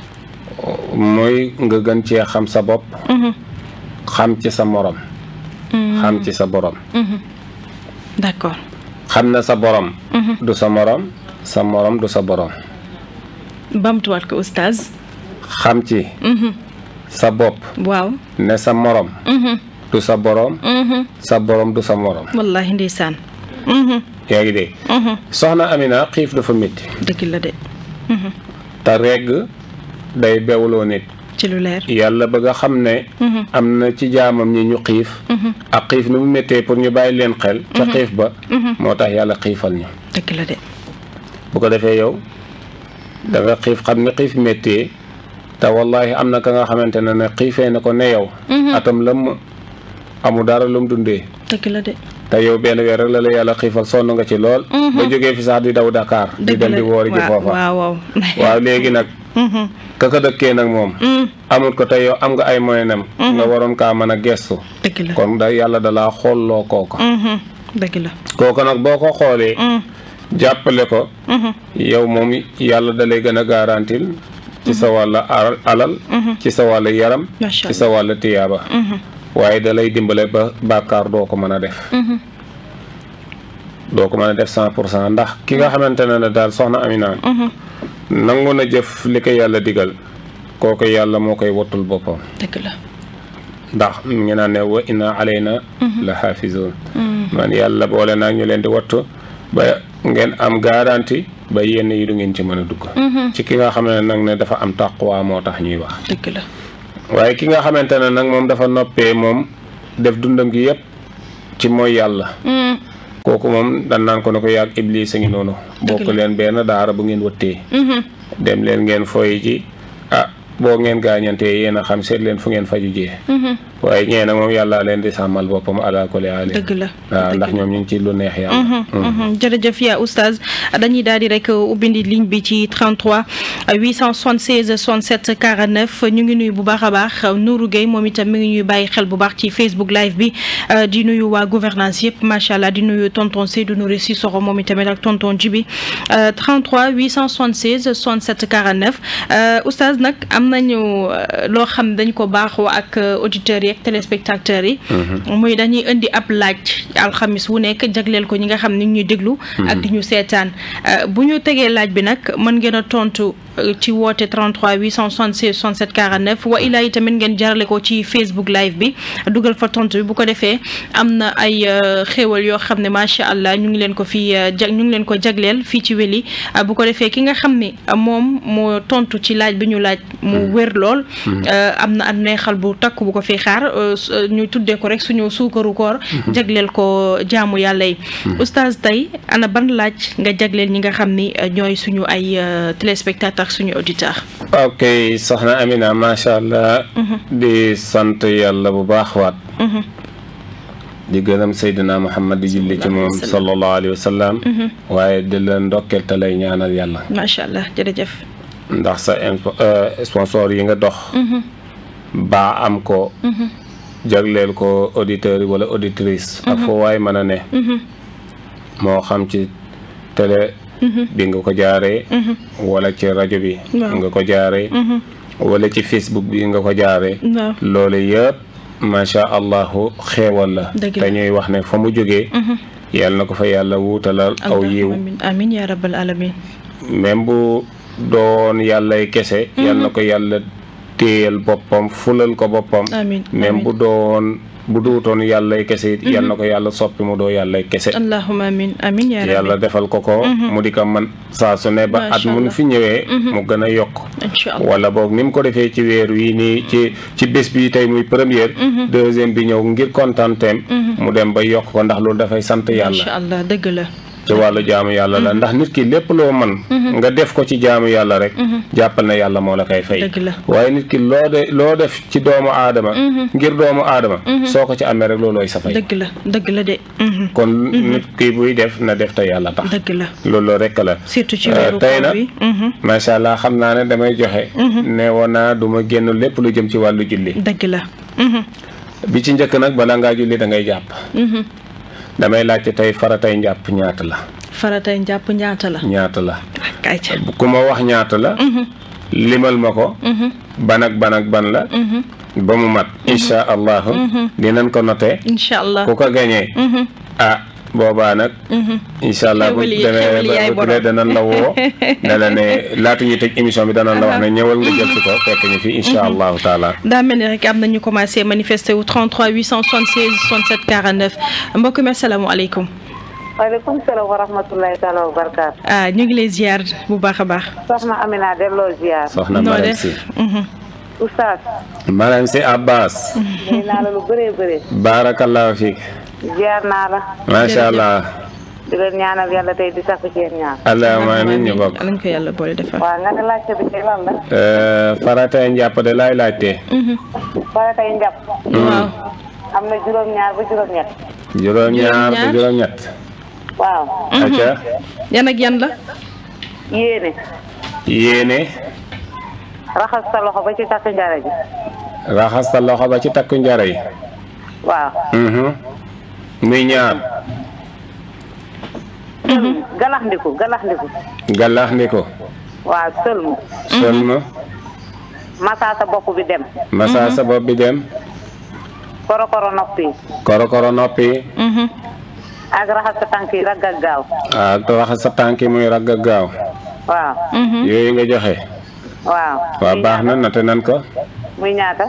mooy nga gën cee xam sa bopp mhm, xam ci sa morom mm, xam ci sa borom mhm. d'accord. xam na sa borom Mhm. du sa morom sa morom du sa borom bamtuwaat ko oustaz. xam ci Mhm, sa bopp waaw. ne sa morom Mhm, du sa borom mhm. sa borom du sa morom wallahi ndeysaan. Mhm, yaa ngi dégg mhm. soxna Amina xiif dafa métti dëgg la de. Mhm, te regg day bewloo nit ci lu leer. yàlla bëgg a xam ne Mhm, am na ci jaamam ñi ñu xiif mhm, ak xiif ni mu méttee pour ñu bàyyi leen xel ca xiif ba mhm. moo tax yàlla xiifal ñu dëgg la de. bu ko defee yow da nga xiif xam ni xiif méttee te wallahi am na ka nga xamante ne ne xiifee na ko ne yow Mhm. atam lëmm amu dara lu mu dundee dëgg la de. te yow benn weer rek la la yàlla xiifal sonn nga ci lool Mhm. ba jógee fi sax di daw Dakar di dëgg dem la di woori ji waaw foofa waaw waaw. waaw léegi nag Mhm, ka ko dëkkee nag moom mm, amul ko te yow am nga ay moyenam nga waroon kaa mën a gestu dëgg la. kon da yàlla da laa xoolloo kooka Mhm, dëgg la. kooka nag boo ko xoolee Mm, jàppale ko mhm, yow moom yàlla da lay gën a garantil ci sa wàll al- alal ci sa wàll yaram Macha ci sa wàll tiyaaba mhm, waaye da lay dimbale ba bàkkaar doo ko mën a def mhm. doo ko mën a def cent pour cent ndax ki nga xamante ne ne daal soxna Amina Mhm, nangu na jëf li ko yàlla digal kooku yàlla moo koy wattul boppam dëgg la. ndax mi ngi naan ne wa inna alayna la xaafizoon Mm, man yàlla boole naa ñu leen di wattu ba ngeen am garanti ba yenn yi du ngeen ci mën a dugg mhm, ci ki nga xam ne nag ne dafa am taqwa moo tax ñuy wax dëgg la. waaye ki nga xamante ne nag moom dafa noppee moom def dundam gi yépp ci mooy yàlla Mm, kooku moom dan naan ko ne ko yàgg iblis a ngi noonu bokk leen benn daara bu ngeen wëttee mhm, dem leen ngeen foy ji ah boo ngeen gaañantee yéen a xam seet leen fu ngeen faju jee mhm. waaye ñee nag moom yàlla leen di sàmmal boppam ala kulli haal dëgg la. waaw ndax ñoom ñu ngi ci lu neex yàlla Mhm, jërëjëf yaa oustaz dañuy daal di rek ubbindi ligne bi ci 33 876 67 49 ñu ngi nuyu bu baax a baax Nourou Gueye moom itam mi ngi ñuy bàyyi xel bu baax ci Facebook live bi euh, di nuyu waa gouvernance yëpp macha allah di nuyu tonton Seydou Nouré Sissoko moom itamit ak tonton Djibi euh, 33 876 67 49 euh, oustaz nag am nañu euh, loo xam dañ ko baaxoo ak euh, auditeurs yi ak téléspectateurs yi. muy dañuy indi ab laaj alxamis wu nekk jagleel ko ñi nga xam ni ñuy déglu. ak di ñu seetaan Euh, bu ñu tegee laaj bi nag mën ngeen a tontu euh, ci woote 33 876 67 49 wa ilaa tamit ngeen jarale ko ci Facebook live bi dugal fa tontu bi bu ko defee am na ay euh, xéewal yoo xam ne macha allah ñu ngi leen ko fi euh, jag ñu ngi leen ko jagleel fii ci weli euh, bu ko defee ki nga xam ne euh, moom moo tontu ci laaj bi ñu laaj mu wér lool. euh, am na am neexal bu takk bu ko fi xaar euh, su- euh, ñu tuddee ko rek suñu suukaru koor. jagleel ko jaamu yàlla yi. oustaz tey ana ban laaj nga jagleel ñi nga xam ni euh, ñooy suñu ay euh, téléspectateurs suñu auditeurs. ok soxna Amina macha allah di sant yàlla bu baax waat Mhm, di gërëm Seydina Muhammad di julli ci moom sallallahu alayhi wa sallam waaye di la ndokkeel te lay ñaanal yàlla macha allah jërëjëf. ndax sa impo- euh, sponsor yi nga dox baa am ko jagleel ko auditeurs yi wala auditrice ak foo waay mën a ne moo xam ci télé bi nga ko jaaree wala ci rajo bi Waaw. nga ko jaaree wala ci facebook bi nga ko jaaree waaw loolu yëpp macha allahu xeewal la Dëgg la. te ñuy wax ne fa mu jógee yàlla na ko fa yàlla wuutalal aw yiw amin amin ya rabbal alamin même bu doon yàllay kese yal na ko yàlla téyal boppam fulal ko boppam Amiin, même amiin. bu doon bu duutoon yàllay kese it yal na ko yàlla soppi mu doo yàllay kese allahumma amin amin ya yàlla rabbi defal ko ko mu di ko man saa su ne ba at Macha mun Allah. fi ñëwee mu gën a yokk incha allah wala boog ni mu ko defee ci weer wii nii ci ci bés bi tey muy première deuxième bi ñëw ngir kontaanteem mu dem ba yokk ko ndax loolu dafay sant yàlla incha allah dëgg la ci wàllu jaamu yàlla la ndax nit ki lépp loo man nga def ko ci jaamu yàlla rek jàppal na yàlla moo la koy fay Dëgg la. waaye nit ki loo de loo def ci doomu aadama ngir doomu aadama soo ko ci amee rek loolooy sa fay dëgg la dëgg la de mhm. kon nit ki buy def na def te yàlla tax dëgg la loolu rek la surtout ci Euh, weeru tey koor nag bi mhm. macha allah xam naa ne damay joxe ne woon naa du ma génn lépp lu jëm ci wàllu julli dëgg la mhm. bi ci njëkk nag bala ngaa julli da ngay jàpp Mhm. damay laajte tey faratay njàpp ñaata la faratay njàpp ñaata la ñaata la kay ca ku ma wax ñaata la limal ma ko ban ak ban ak ban la ba mu mat insha allahu dinañ ko noté incha allah ku ko gañee ah boobaa nag insha allah bu Xéwal yi- demee xéwal yaay ba bu dee borom. danañ la woo ne la ne laata ñuy tëj émission bi danañ la wax ne ñëwal nga jël si ko fekk ñu fi insha allahu taala daa mel ni rek am na ñu commencé manifester wu 33 876 67 49 mbokk mi asalaamaaleykum waaleykum salaam wa rahmatulahi taala wa barakaatu. ah ñu ngi lay ziar bu baax a baax. soxna Amina delloo ziar. soxna noo Mariam def si Mhm. oustaz. Mariam si Abbas nuyu naa la lu bëree bëri. barakallahu fiik ziar naa la. macha allah di leen ñaanal yàlla tey di sakku ci yéen ñaan. allahumma amiin ñu bokk nañ ko yàlla boole defal. waaw nga ne laajte bi ci lan la. Euh, faratay njàpp de laay laajte bara tey njàpp. waaw am na juróom-ñaar ba juróom-ñett. juróom-ñaar ba Juróom-ñaar. juróom-ñett waaw. acca yan ak yan la. yéene. yéene raxas sa loxo ba ci takk njara ji. raxas sa loxo ba ci takku njara yi waaw. mhm muy ñaar galaxndiku galaxndiku. gàllax ni ko waaw sëlmu. sëlma massa sa bopp bi dem. masa sa bopp bi dem korokoro nopp yi. korokoro noppi Mhm. ak raxas sa tànk yi ragg ak gaaw. ak raxas sa tànk yi muy ragg ak gaaw waaw. Mhm. yooyu nga joxe waaw. waaw muy baax na nate nan ko muy ñaata.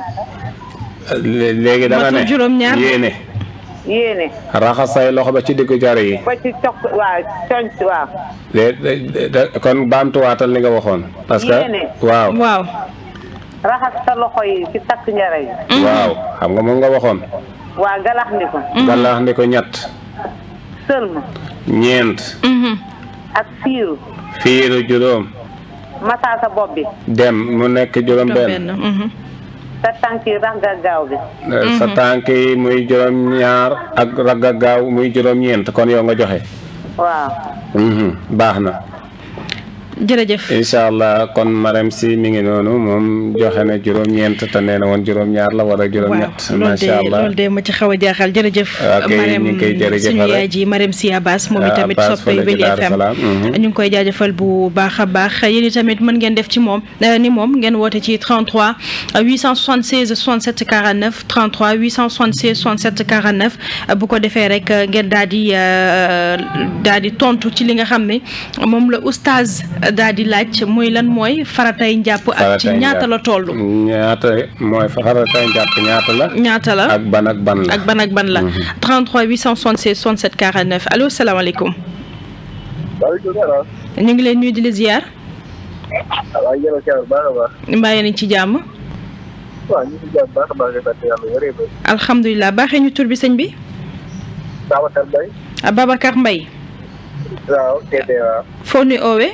Lé- léegi da nga Matul ne juróom-ñaar. yéene yéene. raxas say loxo ba ci diggu jara yi ba ci cox waaw conc waaw. lé- lé- da- kon baamtuwaatal li nga waxoon parce que Yéene. waaw waaw. raxas sa loxo yi ci takk njara yi. waaw xam nga moom nga waxoon waa galax ndi ko. gàllax ni ko ñett sëlma. ñeent Mhm. ak fiiru. fiiru juróom massa sa bopp bi. dem mu nekk juróom benn benn. Mhm. sa tànk yi rax ak gaaw bi. sa tànk yi muy juróom ñaar ak ragga gaaw muy juróom ñeent kon yow nga joxe waaw. Mhm, baax na jërëjëf. incha allah kon Marème si mi ngi noonu moom joxe na juróom ñeent te nee na woon juróom ñaar la wala juróom waaw ñett loolu de macha allah loolu de ma ci xaw a jaaxal jërëjëf. Ok, ñu ngi koy jërëjëfal suñu rek. yaay ji Marème Sy Abbas moom Ah, itamit Abbas soppay fële ci Weli Daaru FM Salaam, mhm. ñu ngi koy jaajëfal bu baax a baax yéen itamit mën ngeen def ci moom euh, ni moom ngeen woote ci 33 876 67 49 33 876 67 49 euh, bu ko defee rek euh, ngeen daal di euh, daal di tontu ci li nga xam ne moom la oustaz daal di laaj muy lan mooy faratay njàpp ak ci Faratay ñaata njàpp. la toll. ñaata mooy faratay njàpp ñaata la ñaata la ak ban ak ban la ak ban ak ban la 33 876 67 49 allo salaamaaleykum waaleykum salaam. ñu ngi leen nuyu di la ziar waaw yéen a ngi baax a baax. mbaa yéen a ngi ci jàmm waaw ñu ngi jàmm baax a baax di sant yàlla wëree ba. alhamdulilah baaxee ñu tur bi sëñ bi Babacar Mbaye. Babacar Mbaye waaw TP waaw. foo nuy oowee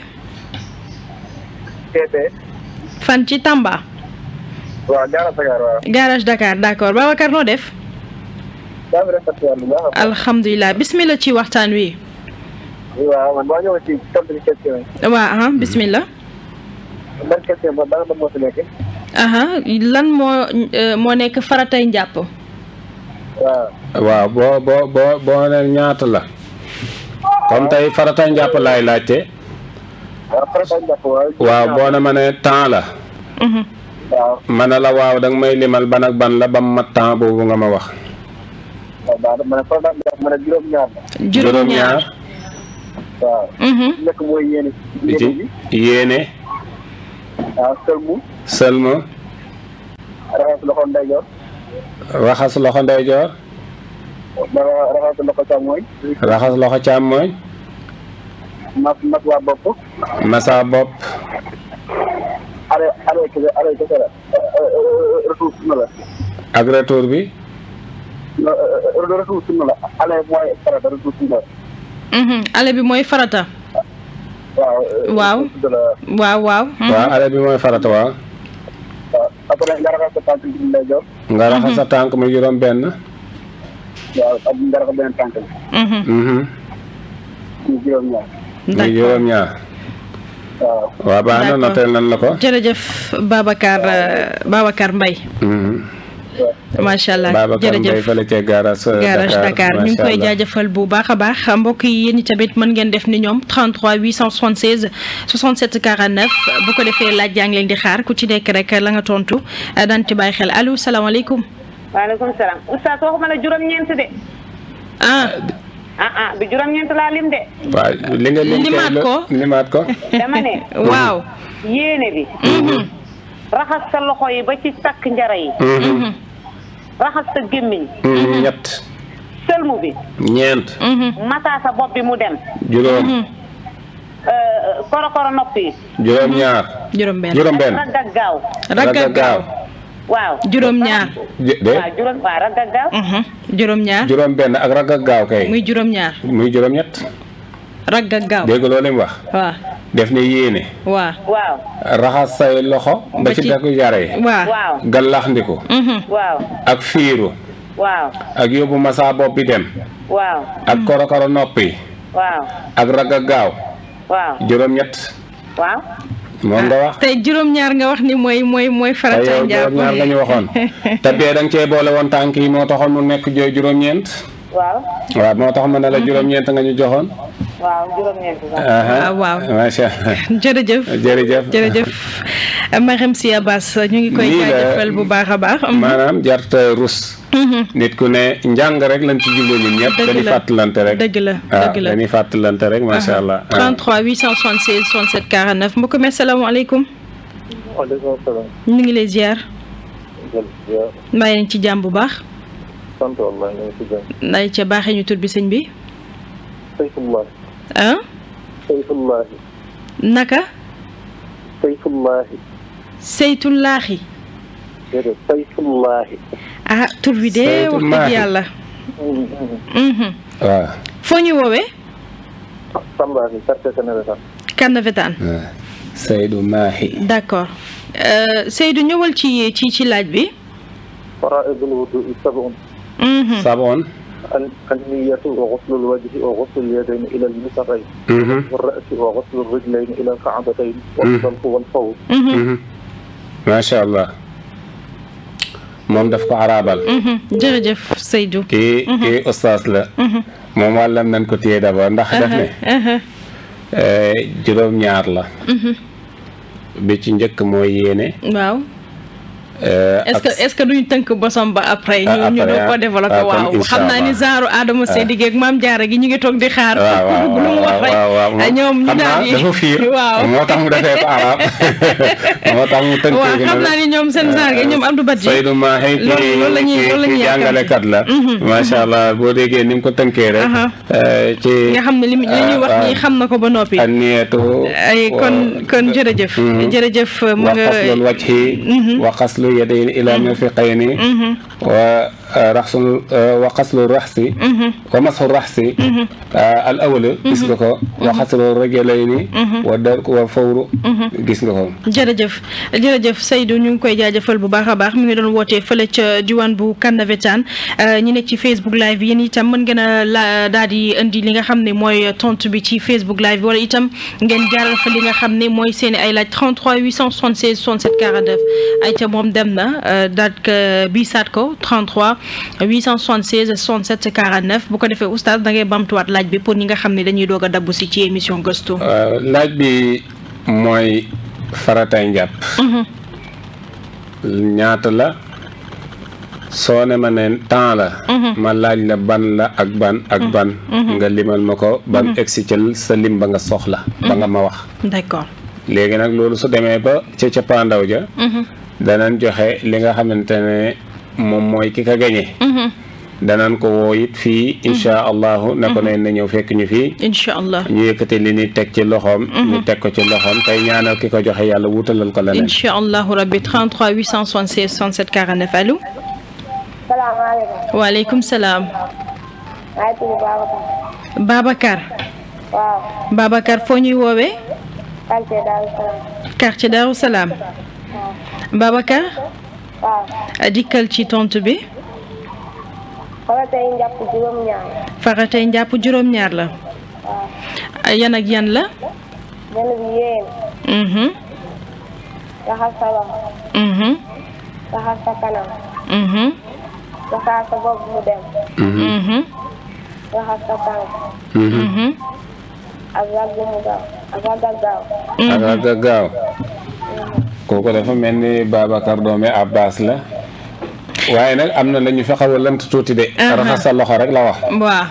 TP. fan ci Tamba waaw Diarra Sakar waaw. garage Dakar d'accord Babacar noo def daa ngi rafetlu yàlla bu baax a baax. alhamdulilah bismillah ci waxtaan wi. waaw man boo ñëwee ci tontu ci question yi. waa ah bismillah. ban question ba ban moo si nekk. aha lan moo euh, moo nekk faratay njàpp. waaw. waaw boo boo boo boo ne ñaata la comme tey farata njàpp laay laajte waaw farata njàpp waaw. waaw boo ne ma ne temps la Mhm. waaw ma ne la waaw danga may limal ban ak ban la ba mu mat temps boobu nga ma wax waaw baax na ma ne farata njàpp ma ne juróom-ñaar la. juróom-ñaar. waaw. Mhm. nekk mooy yéene. bi ci yéene bi yéene waaw sëlmu. sëlma raxas loxo ndeyjoor. raxas loxo ndeyjoor ra- raxas loxo càmmooñ. raxas loxo càmmooñ mas mas waa bopp. masa bopp ale ale kese ale kese la. retour sunna la. ak retour bi non retour sunna la ale mooy farata retour sunna la. Mhm. ale bi mooy farata. waaw. Waaw. retour sunna la. waaw waaw. Mhm. waaw ale bi mooy farata waaw waaw après nga raxas sa tànk bi ndeyjoor. nga raxas sa tànk mu juróom benn waaw ak nga raxas beneen tànk bi. Mhm. mhm ñu juróom-ñaar. muy D'accord. juróom ñaar waaw. waaw baax na D'accord. notel nan la ko jërëjëf Babacar euh, Babacar Mbaye mhm macha allah Babacar Mbaye jërëjëf fële ca garage garage Dakar ñu ngi macha koy allah. jaajëfal bu baax a baax mbokk yi yéen i tamit mën ngeen def ni ñoom 33 876 67 49 bu ko defee laaj yaa ngi leen di xaar ku ci nekk rek la nga tontu daan ci bàyyi xel allo salaamaaleykum. waaleykum salaam oustaz waxuma la juróom-ñeent de ah ah ah du juróom-ñeent laa lim de waaw li nga lim kay Limaat la- ko. limaat ko dama ne waaw. yéene bi raxas sa loxo yi ba ci takk njara yi Mhm. raxas sa gémmiñ Mhm, ñett sëlmu bi ñeent masaa sa bopp bi mu dem juróom euh, korokoro nopp yi juróom ñaar juróom-benn juróom benn ragg ak gaaw ragg ak gaaw waaw juróom-ñaar de waaw juróom waaw ragg ak gaaw Mhm. juróom-ñaar juróom benn ak ragg ak gaaw kay muy juróom-ñaar muy juróom ñett ragg ak gaaw dégg loolu mu wax waaw def ne yéene waaw waaw raxas say loxo ba Ba ci ci- dakku jare waaw waaw gallax ndiku Mhm. waaw ak fiiru waaw ak yóbbu masa bopp bi dem waaw ak korokoro noppi waaw ak ragg ak gaaw waaw juróom ñett waaw moom nga wax tey juróom-ñaar nga wax ni mooy mooy mooy ay farata yow njàpp juróom ñaar nga ñu waxoon te bee da nga cee boole woon tànk yi moo taxoon mu nekk jo juróom-ñeent waaw waaw moo tax ma ne la juróom-ñeent nga ñu joxoon waaw juróom-ñeent sax aha waaw. macha allah jërëjëf jërëjëf jërëjëf Mariam Sy Abass ñu ngi koy Lii la- jaajëfal bu baax a baax maanaam jarta rus nit ku ne njàng rek lañ ci jublu ñun ñëpp Dëgg dañuy la. fàttalante rek dëgg la waaw dëgg la dañuy fàttalante rek macha allah 33 876 67 49 mbokk mi asalaamaaleykum waaleykum salaam. ñu ngi lay ziar jërëjëf. mbaa yéen ci jàmm bu baax sant wallaahi ñu ngi si jàmm. nday ca baaxee ñu tur bi sëñ bi Sayfullahi. ah Sayfullahi. naka Sayfullahi. seytullaahi déedéet Sayfullahi. ah tur bi de wax dëgg Seytullaahi. yàlla Mhm. waaw foo ñu woowee Samba bi quartier Sénégal. kan vetaan waaw Seydou Mahi d'accord Euh, Seydou ñëwal ci ci ci laaj bi faraa'idul wudu'i sab'un. Mhm. Saboon النية وغسل الوجه وغسل اليدين إلى المرفقين Mhm, والرأس وغسل الرجلين إلى الكعبتين والصلق والفوز Mhm. mhm. macha allah moom daf ko arabal Mhm. jërëjëf Seydou kii kii ustaas la moom wàllam nañ ko téye d'abord ndax daf ne Mhm. eh, juróom-ñaar la bi ci njëkk mooy yéene waaw eh, est-ce ak que est-ce que duñ tënk bosom ba après. Ah, ñu ñu après, doon ko ah. développé Ah, kon waaw incha xam naa ni Allah. genre Adama Seydi ak maam Diarra gi ñu ngi toog di xaar. waaw waaw lu mu wax rek waaw waaw ah, ñoom ñu xam naa daal di dafa fiir waaw moo tax mu defee ko arab moo tax mu tënkee waaw ko xam noonu. naa ni ñoom seen genre gi ñoom Abdou Badji. Seydou Mahi kii loolu loolu la ñuy kii- loolu la ñuy kii yàkkamti. jàngalekat la macha allah boo déggee ni mu ko tënkee rek Aha. eh, ci nga xam ne li li ñuy wax nii xam na ko ba noppi. anniyatu ay kon kon jërëjëf. jërëjëf mu wa nga. qaslul wajhi wa qaslu yadayni ila mirfiqayni wa raxsul wa xaslu raxsi wa masxu raxsi al awala gis nga ko wa xaslu rajulayni wa dar wa fawru gis nga ko jërëjëf jërëjëf Seydou ñu ngi koy jaajëfal bu baax a baax mi ngi doon wootee fële ca diwaan bu Kanavetan ñi nekk ci Facebook live bi yéen itam mën ngeen a la daal di indi li nga xam ne mooy tontu bi ci Facebook live bi wala itam ngeen jaaral fa li nga xam ne mooy seen ay laaj 33 876 67 49 ay ca moom dem na daal ko biisaat ko 33 876 67 49 bu ko defee oustaz da ngay bamtuwaat laaj bi pour ñi nga xam ne dañuy doog a dabbu si ci émission gëstu. laaj bi mooy faratay njàpp ñaata la soo ne ma ne temps la ma laaj la ban la ak ban ak ban nga limal ma ko ban egsi ca sa lim ba nga soxla ba nga ma wax d'accord léegi nag loolu su demee ba ca cappaandaw ja danañ joxe li nga xamante ne moom mooy ki ka gañe danañ ko woo it fii insha allahu ne ko ne na ñëw fekk ñu fii incha allah ñu yëkkate li ni teg ci loxoom ñu teg ko ci loxoom tey ñaanal ki ko joxe yàlla wutalal ko leneen incha allahu rabbi 33 876 67 49 allo salaamaaleykum. waaleykum salaam maa ngi tudd Babacar. Babacar waaw. Babacar foo ñuy woowee quartier Daaru Salaam. quartier Darou Salaam waaw. Babacar waaw. dikkal ci tontu bi xoolal tey njàpp juróom-ñaar. faratay njàpp juróom-ñaar la waaw. yan ak yan la benn bi yéen. mhm raxas sa loxo. mhm raxas sa kanam. mhm raxas sa bopp mu dem. mhm raxas sa tànk. mhm ak ragg mu gaaw. ak ragg ak gaaw. ak ak ak gaaw kooku dafa mel ni Babacar doome Abbas la waaye nag am na la ñu fi xaw a lënt tuuti de raxas sa loxo rek la wax waaw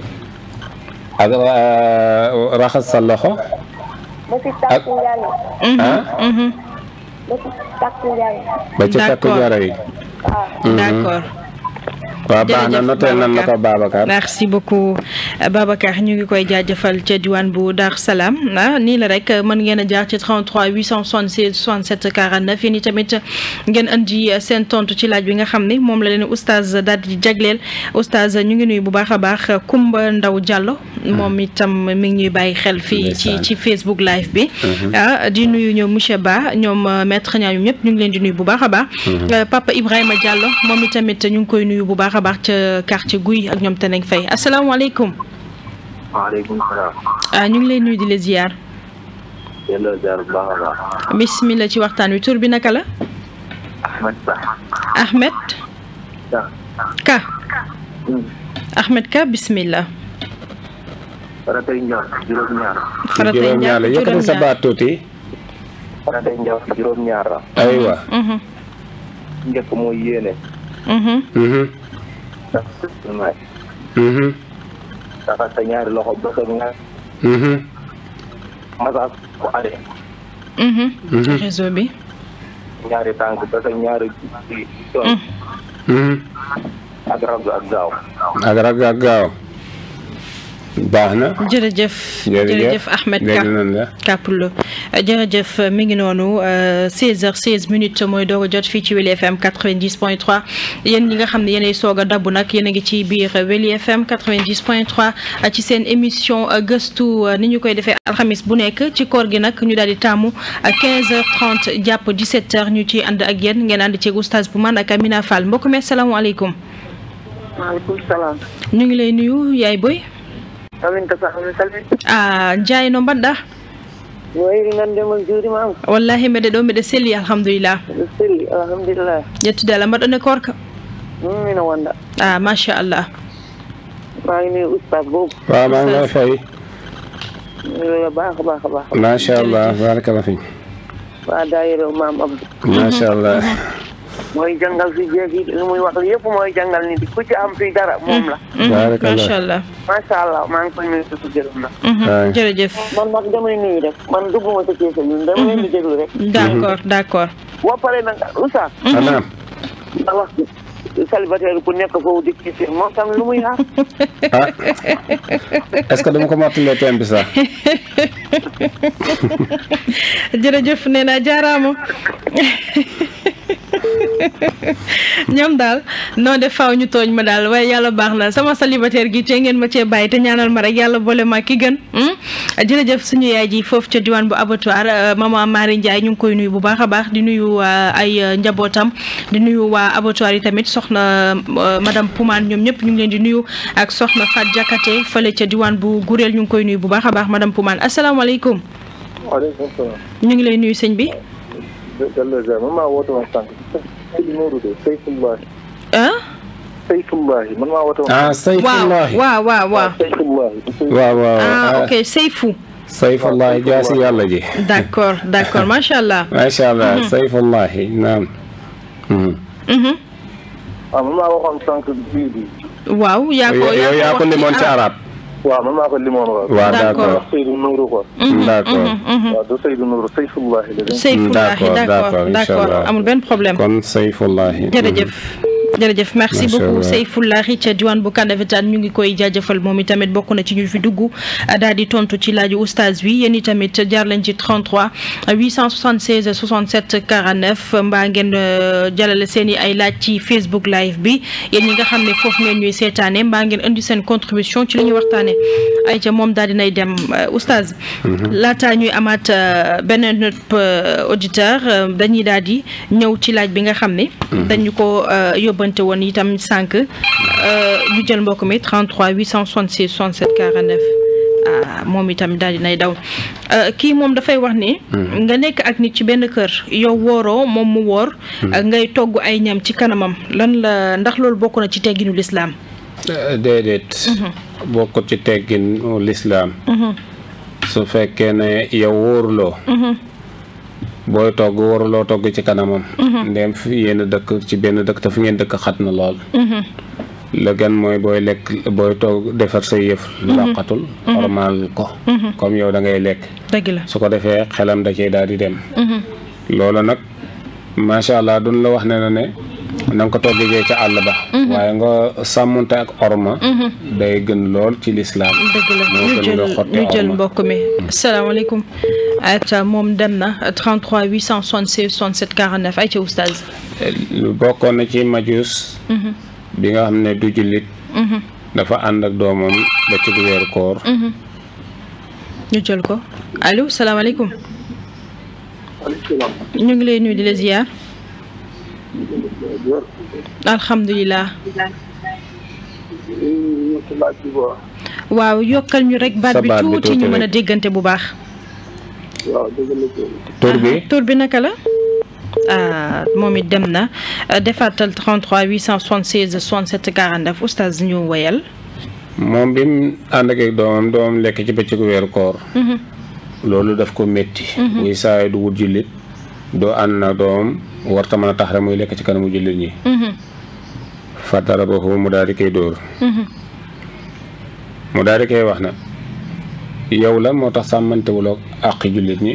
ak euh, raxas sa loxo ba si takk njàng. ah mhm ba si takk njàng. ba ci takku D'accord. jara yi waaw. d'accord waaw baax na Jërëjëf noteel nan la ko Babacar merci beaucoup Babacar ñu ngi koy jaajëfal ca diwaan bu Dar Salaam ah nii la rek mën ngeen a jaar ci 33 876 67 49 yéen i tamit ngeen andi seen tontu ci laaj bi nga xam ne moom la leen oustaz daal di jagleel oustaz ñu ngi nuyu bu baax a baax Kumba Ndaw Diallo moom itam mi ngi ñuy bàyyi xel fii ci Ndeysaan. ci Facebook live bi ah di nuyu ñoom monsieur Ba ñoom maître ñaa ñoom ñëpp ñu ngi leen di nuyu bu baax a baax Papa Ibrahima Diallo moom itamit ñu ngi koy nuyu bu baax a baax ca quartier Guy ak ñoom Teneng Faye asalaamaaleykum waaleykum salaam. ah ñu ngi lay nuyu di la ziar yàlla jaar bu baax a baax. bismillah ci waxtaan wi tur bi naka la Ahmed Ba. Ahmed Ba. Ka Ahmed Ka bismillah faratay njàpp juróom-ñaar. faratay juróom-ñaar la njàpp yëkkati sa juróom-ñaar baat tuuti faratay njàpp juróom-ñaar la. aywa Mhm, njëkk mooy yéene. mhm, mhm may mhm raxas sa ñaari loxo ba sa nga mhm masaas ko ale mhm. Mhm. réseau bi ñaari tànk ba sa ñaari ci tool mhm ak rab ak gaaw. ak rag ak gaaw baax na jërëjëf jërëjëf Ahmed Ka dégg nañ la Kapulo jërëjëf mi ngi noonu 16h16 minutes mooy doog a jot fii ci Weli FM 90.3 yéen ñi nga xam ne yéenay soog a dabbu nag yéen a ngi ci biir Weli FM 90.3 ci seen émission gëstu ni ñu koy defee alxamis bu nekk ci koor gi nag ñu daal di tàmmu 15h30 jàpp 17h ñu ci ànd ak yéen ngeen ànd ci oustaz bu man ak Amina Fall mbokk mi asalaamaaleykum maaleykum salaam ñu ngi lay nuyu yaay boy aminta sa ami salmi a jaay no mbaɗɗa wayri ngandema juurima am wallahi mbeɗe ɗo mbeɗe selli alhamdulillah mbiɗa selli alhamdulillah ƴettude allah mbaɗɗone korka ɗum mino wonda a machallah maa ngi nuyu oustaz boobu waaw maa ngi lay fay nuyu baax a baax a baax macha allah barakallah fi waa daayira maam Abdou macha allah mooy jàngal fi jeegi li muy wax yëpp mooy jàngal nit ku ci am fi dara moom la Barakallah. machallah macha allah maa ngi koy nuyu di ko gërëm na Waay. jërëjëf man nag damay nuyu rek man dugguma sa keesa ñun dama leen di déglu rek d' accord d' accord boo paree nag oustaz anaam nga wax célibataire ku nekk foofu di kiise moom tam lu muy xaar ah est-ce que dama ko mottalee thème bi sax jërëjëf nee naa jaaraama ñoom daal noo def faaw ñu tooñ ma daal waaye yàlla baax na sama célibataire gi te ngeen ma cee bàyyi te ñaanal ma rek yàlla boole ma ki gën jërëjëf suñu yaay ji foofu ca diwaan bu abattoir maman Marie Ndiaye ñu ngi koy nuyu bu baax a baax di nuyu ay njabootam di nuyu waa abattoir yi tamit soxna madame Poumane ñoom ñëpp ñu ngi leen di nuyu ak soxna Fat Jakate fële ca diwaan bu Gureel ñu ngi koy nuyu bu baax a baax madame Poumane asalaamaaleykum waaleykum salaam. ñu ngi lay nuyu sëñ bi Jalle Jalle man maa woote woon sànq. Seydou Nourou de Seyfullahi. ah Seyfullahi man maa woote woon. ah waaw sayfullahi waaw waaw waaw Seyfullahi. waaw waaw ah ah, ok Seyfou sayfullahi jaasi yàlla ji d'accord d'accord macha allah macha allah sayfullahi naam Mhm. Mhm. waaw man maa waxoon sànq bii bi. waaw yaa ko yow yaa ko wax limoon ci arab waaw man maa ko limoon waaw. waaw D'accord. d'accord wax Seydou Nourou quoi. d'accord waaw du Seydou Nourou Seyfullahi la. Seyfullahi D'accord, d'accord d'accord, d'accord Inch'Allah. amul benn problème kon sayfullahi jërëjëf jërëjëf merci Macha beaucoup Allah. Seyfullahi ca diwaan bu Kandafetaan ñu ngi koy jaajëfal moom itamit bokk na ci ñu fi dugg daal di tontu ci laaju oustaz wi yéen itamit jaar leen ci 33 876 67 49 mbaa ngeen euh, jàllale seen i ay laaj ci Facebook live bi yéen ñi nga xam ne foofu ngeen ñuy seetaane mbaa ngeen indi seen contribution ci li ñuy waxtaane ay ca moom daal dinay dem euh, oustaz laataa ñuy amaat euh, beneen nëpp, euh, auditeur euh, dañuy daal di ñëw ci laaj bi nga xam ne dañu ko euh, yóbbante woon itam sànq euh, ñu jël mbokk mi 33 866 67 49 ah moom itam daal dinay daw Euh, kii moom dafay wax ni nga nekk ak nit ci benn kër yow wooroo moom mu woor euh, ngay togg ay ñam ci kanamam lan la ndax loolu bokk na ci tegginu lislaam Eh, déedéet bokkut ci teggin lislaam su fekkee ne yow wóoruloo booy togg wóoruloo togg ci kanamam ndem fi yéen dëkk ci benn dëkk te fi ngeen dëkk xat na lool la gën mooy booy lekk booy togg defar say yëf laqatul ormal ko comme yow da ngay lekk dëgg la su ko defee xelam da cee daal di dem loolu nag macha allah duñ la wax ne na ne na nga ko toggee ca àll ba waaye nga sàmmunte ak orma day gën lool ci lislaam dëgg la moo ñu gën jël nga xotti ñu jël orma. mbokk mi asalaamaaleykum ayca moom dem na 33 876 67 49 ayca oustaz lu bokkoon na ci majus bi nga xam ne du jullit dafa ànd ak doomam ba ci weeru koor ñu jël ko allo salaamaaleykum waaleykum salaam. ñu ngi lay nuyu di la ziar alhamdulilah laaj bi quoi. waaw yokkal ñu rek baat Sa bi baat bi tuuti tuuti ñu mën a rek. déggante bu baax waaw dëgg la ko. tur bi tur bi naka la ah moom it dem na Euh, defaatal 33 876 67 49 oustaz ñu woyal moom bi mu ànd ak ak doomam doomam lekk ci bëccëgu weeru koor loolu daf ko métti muy saay du wut jullit doo ànd na doomam warta mën a tax rek muy lekk ci kanamu jullit ñi fa darabahu mu daal di koy dóor mu daal di koy wax na yow la moo tax sàmmantewuloo àqi jullit ñi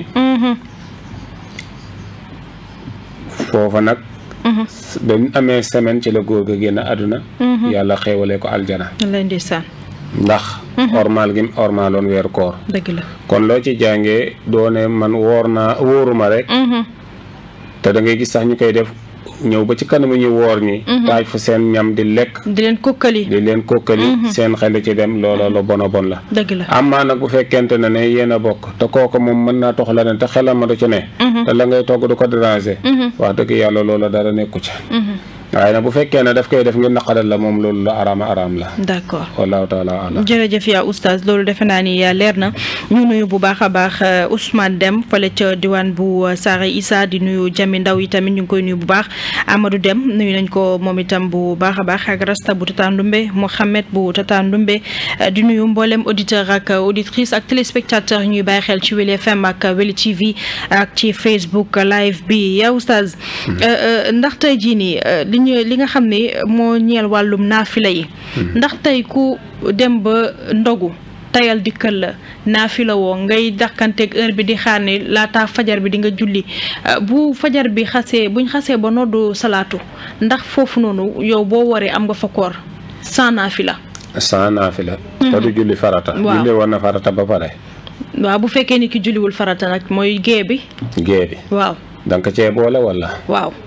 foofa nag ba mu amee semaine ci la góor ga génn àdduna yàlla xéewalee ko aljana lay ndeysaan ndax ormaal gi mu ormaaloon weeru koor dëgg la kon loo ci jàngee doone man woor naa wóoruma rek te da ngay gis sax ñu koy def ñëw ba ci kanamu ñu woor ñi taaj fu seen ñam di lekk di leen kokkali di leen kokkali seen xel ci dem loola la bon a bon la dëgg la amaa nag bu fekkente ne ne yéen a bokk te kooku moom mën naa tox la ne te xelam ma du ci ne te la ngay togg du ko déranger wax dëgg yàlla loola dara nekku ci waaye nag bu fekkee ne daf koy def ngir naqadal la moom loolu la araama araam la d'accord wallahu taala alam jërëjëf yaa oustaz loolu defe naa ni yaa leer na ñu nuyu bu baax a baax euh, Ousmane Dem fële ca diwaan bu euh, Saare Issa di nuyu Jami Ndaw yi tamit ñu ngi koy nuyu bu baax Amadou Dem nuyu nañ ko moom itam bu baax a baax ak Rasta bu Tata Ndumbe Mohamed bu Tata Ndumbe euh, di nuyu mboolem auditeur ak euh, auditrice ak téléspectateur ñuy bàyyi xel ci Weli FM ak euh, Weli TV ak ci Facebook live bi yaa oustaz euh, euh, ndax tey jii nii euh, li ñu li nga xam ne moo ñeel wàllum naafila yi ndax tey ku dem ba ndogu tayal dikkal la naafila woo ngay dàkkanteeg heure bi di xaar ne laata fajar bi di nga julli euh, bu fajar bi xasee buñ xasee ba noddu salaatu ndax foofu noonu yow boo waree am nga fa koor sans naafila sans naafila te du julli farata Waaw. julli war na farata ba pare waaw bu fekkee ni ki julliwul farata nag mooy gée bi gée bi waaw danga ko cee boole wala waaw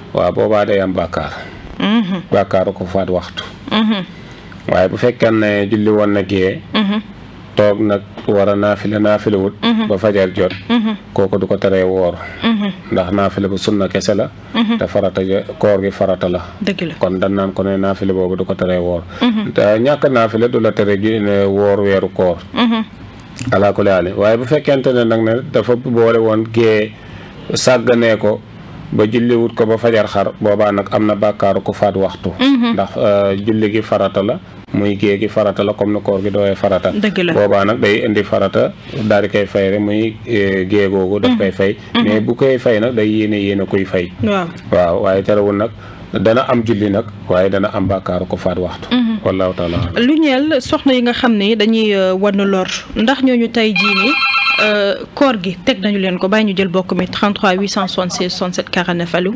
waaw boobaa day am bàkkaar Mhm. bàkkaaru ko faat waxtu Mhm. waaye bu fekkee ne julli woon na gee Mhm. toog nag war a naafila naafila wut ba fajar jot Mhm. kooku du ko teree woor Mhm. ndax naafila bu sunna kese la te farata ja koor gi farata la dëgg la kon dan naan ko ne naafila boobu du ko teree woor te ñàkk naafila du la tere ju ne woor weeru koor Mhm. alaa kulli haal waaye bu fekkente ne nag ne dafa boole woon gée sàgganee ko ba julli wut ko ba fajar xar boobaa nag am na bàkkaaru ko faat waxtu ndax euh, julli gi farata la muy gée gi farata la comme ni koor gi dooyee farata Dëgg la. boobaa nag day indi farata daal di koy fay rek muy eh, gée googu daf koy fay mais bu koy fay nag day yéene yéene kuy fay waaw waaw waaye terewul nag dana am julli nag waaye dana am bàkkaaru ko faat waxtu wallahu taala alam. lu ñeel soxna yi nga xam ne dañuy euh, wan lor ndax ñooñu tey jii nii euh, koor gi teg nañu leen ko bàyyi ñu jël bokk mi 33 876 67 49 allo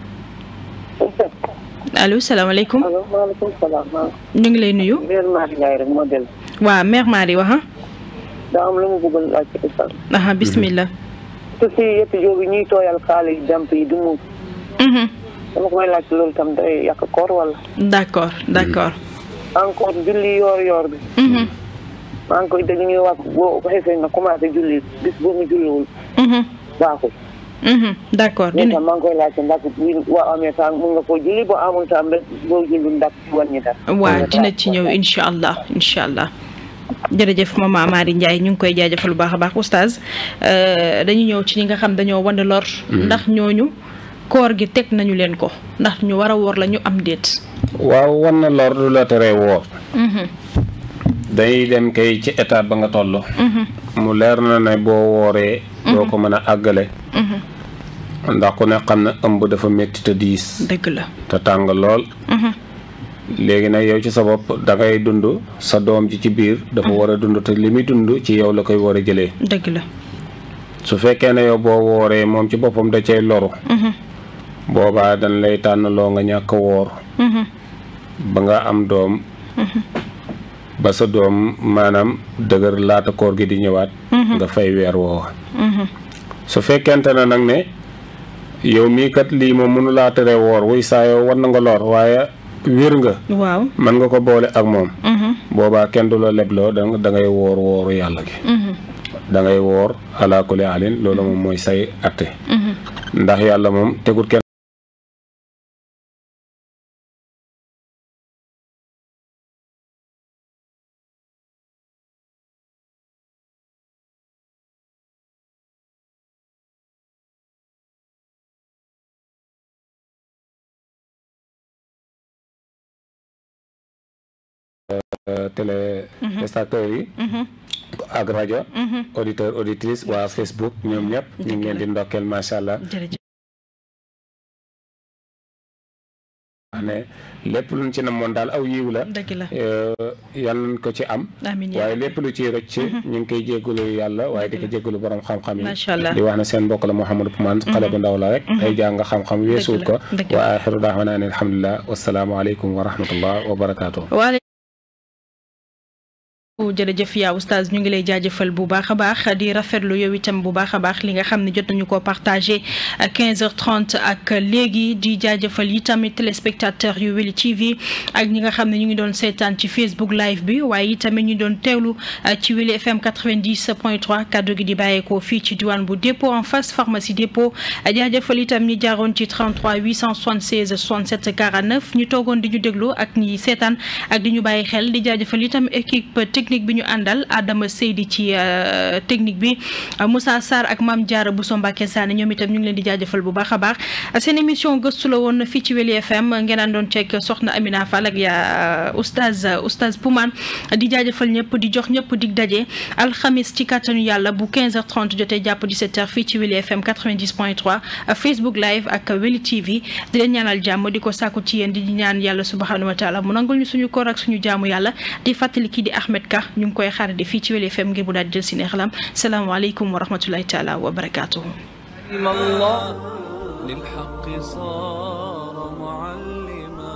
allo salaamaaleykum allo maaleykum salaam maa ñu ngi lay nuyu mère Mari Ndiaye rek moo dellu waa mère Marie waxa daa am lu mu bëggoon laaj ci ustaz aha bismillah te si yëpp jóobi ñuy tooyal kaala yi damp yi du mu Mhm. dama ko may laaj loolu tam day yàq koor wala d'accord d'accord encore julli yoor yoor bi Mhm. maa ngi koy dégg ñuy wax boo xeesee nga commencé julli bis boo mu julliwul Mhm. baaxul Mhm. d'accord mais dina tam maa ngi koy laajte ndax wi boo amee temps mun nga koo julli boo amul temps rek boo julli ndax wàññi dara waa dina ci ñëw incha allah incha allah jërëjëf maman Marie Ndiaye ñu ngi koy jaajëfal bu baax a baax oustaz euh, dañu ñëw ci ñi nga xam dañoo wane lor ndax ñooñu koor gi teg nañu leen ko ndax ñu war a woor la ñu am déet waaw wan na lor du la teree woor Mhm. dañuy dem kay ci étape ba nga toll Mhm. mu leer na ne boo wooree doo ko mën a àggale Mhm. ndax ku ne xam ne ëmb dafa métti te diis dëgg la te tàng lool Mhm. léegi nag yow ci sa bopp da ngay dund sa doom ji ci biir dafa war a dund te li muy dund ci yow la koy war a jëlee dëgg la su fekkee ne yow boo wooree moom ci boppam da cay loru Mhm. boobaa dañ lay tànn loo nga ñàkk a woor Mhm. ba nga am doom ba sa doom maanaam dëgër laata koor gi di ñëwaat nga fay weer woowa Mhm. su fekkente ne nag ne yow mii kat lii moom mënu laa tere woor wuy saa yow war na nga lor waaye wér nga waaw mën nga ko boole ak moom Mhm. boobaa kenn du la lebloo da da ngay woor wooru yàlla gi Mhm. da ngay woor ala kulli alin loolu moom mooy say atte Mhm. ndax yàlla moom tegut kenn téléspectateurs yi Mhm. ak rajo Mhm. auditeur auditrice waa Facebook ñoom ñëpp ñu ngi leen di ndokkeel macha allah jërëjëf wax ne lépp luñ ci namoon daal aw yiw la dëgg la yal nañ ko ci am amiin yaa waaye lépp lu ciy rëcc ñu ngi koy jéggalu yàlla waaye di ko jéggalu borom xam-xam yi macha allah di wax ne seen mbokk la Mouhamadou Poumane xale bu ndaw la rek ay jàng xam-xam weesuut ko dëgg la. wa axiru daawana an alhamdulilah wasalaamu aleykum wa rahmatullah wa barakaatu waale jërëjëf yaa oustaz ñu ngi lay jaajëfal bu baax a baax di rafetlu yow itam bu baax a baax li nga xam ne jot nañu ko partagé à 15h30 ak léegi di jaajëfal yi tamit téléspectateur yu Weli TV ak ñi nga xam ne ñu ngi doon seetaan ci Facebook live bi waaye itamit ñu doon teewlu ci Weli FM 90.3 kaddu gi di bàyyeekoo fii ci diwaan bu dépôt en face pharmacie dépôt jaajëfal itam ñi jaaroon ci 33 876 67 49 ñu toogoon di ñu déglu ak ñi seetaan ak di ñu bàyyi xel di jaajëfal itam équipe technique bi ñu àndal Adama Seydi ci technique bi Moussa Sarr ak Mame Diarra Bousso Mbacké Sané ñoom itam ñu ngi leen di jaajëfal bu baax a baax seen émission gëstu la woon fii ci Weli FM ngeen àndoon ceeg soxna Amina Fall ak yaa oustaz oustaz Poumane di jaajëfal ñëpp di jox ñëpp dig daje alxamis ci kàttanu yàlla bu 15h30 jotee jàpp 17h fii ci Weli FM 90.3 Facebook live ak Weli TV di leen ñaanal jàmm di ko sàkku ci yéen di ñaan yàlla subhanahu wa taala mu nangul ñu suñu koor ak suñu jaamu yàlla di fàttali kii di Ahmed Ka ñu ngi koy xaarandi fii ci Weli FM ngir bu daal jël si neexalam salaamaaleykum wa rahmatullahi taala wa barakaatuhu الله للحق صار معلما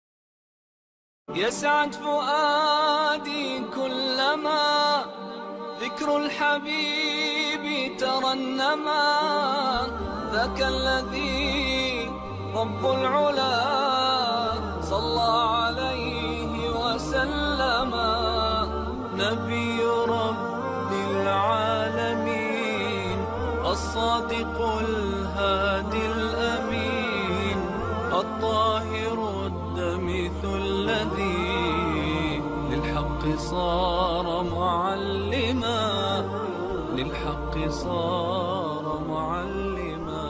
يسعد فؤادي كلما ذكر الحبيب ترنما ذاك الذي رب العلا صلى عليه وسلم نبي رب العالمين الصادق الهادي الأمين الطاهر الدمث الذي للحق صار معلما للحق صار معلما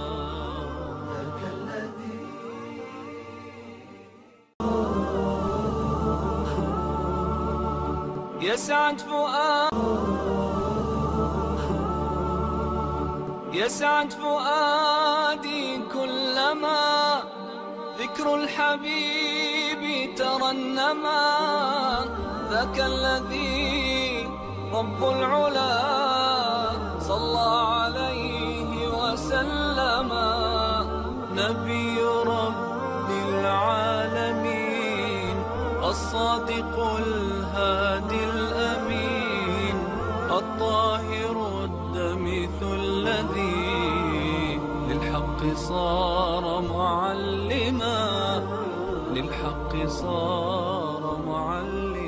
يسعد فؤاد يسعد فؤادي كلما ذكر الحبيب ترنما ذاك الذي رب العلا صلى عليه وسلم نبي رب العالمين الصادق الهادي الأمين الطاهر الدمث الذي للحق صار معلما للحق صار معلما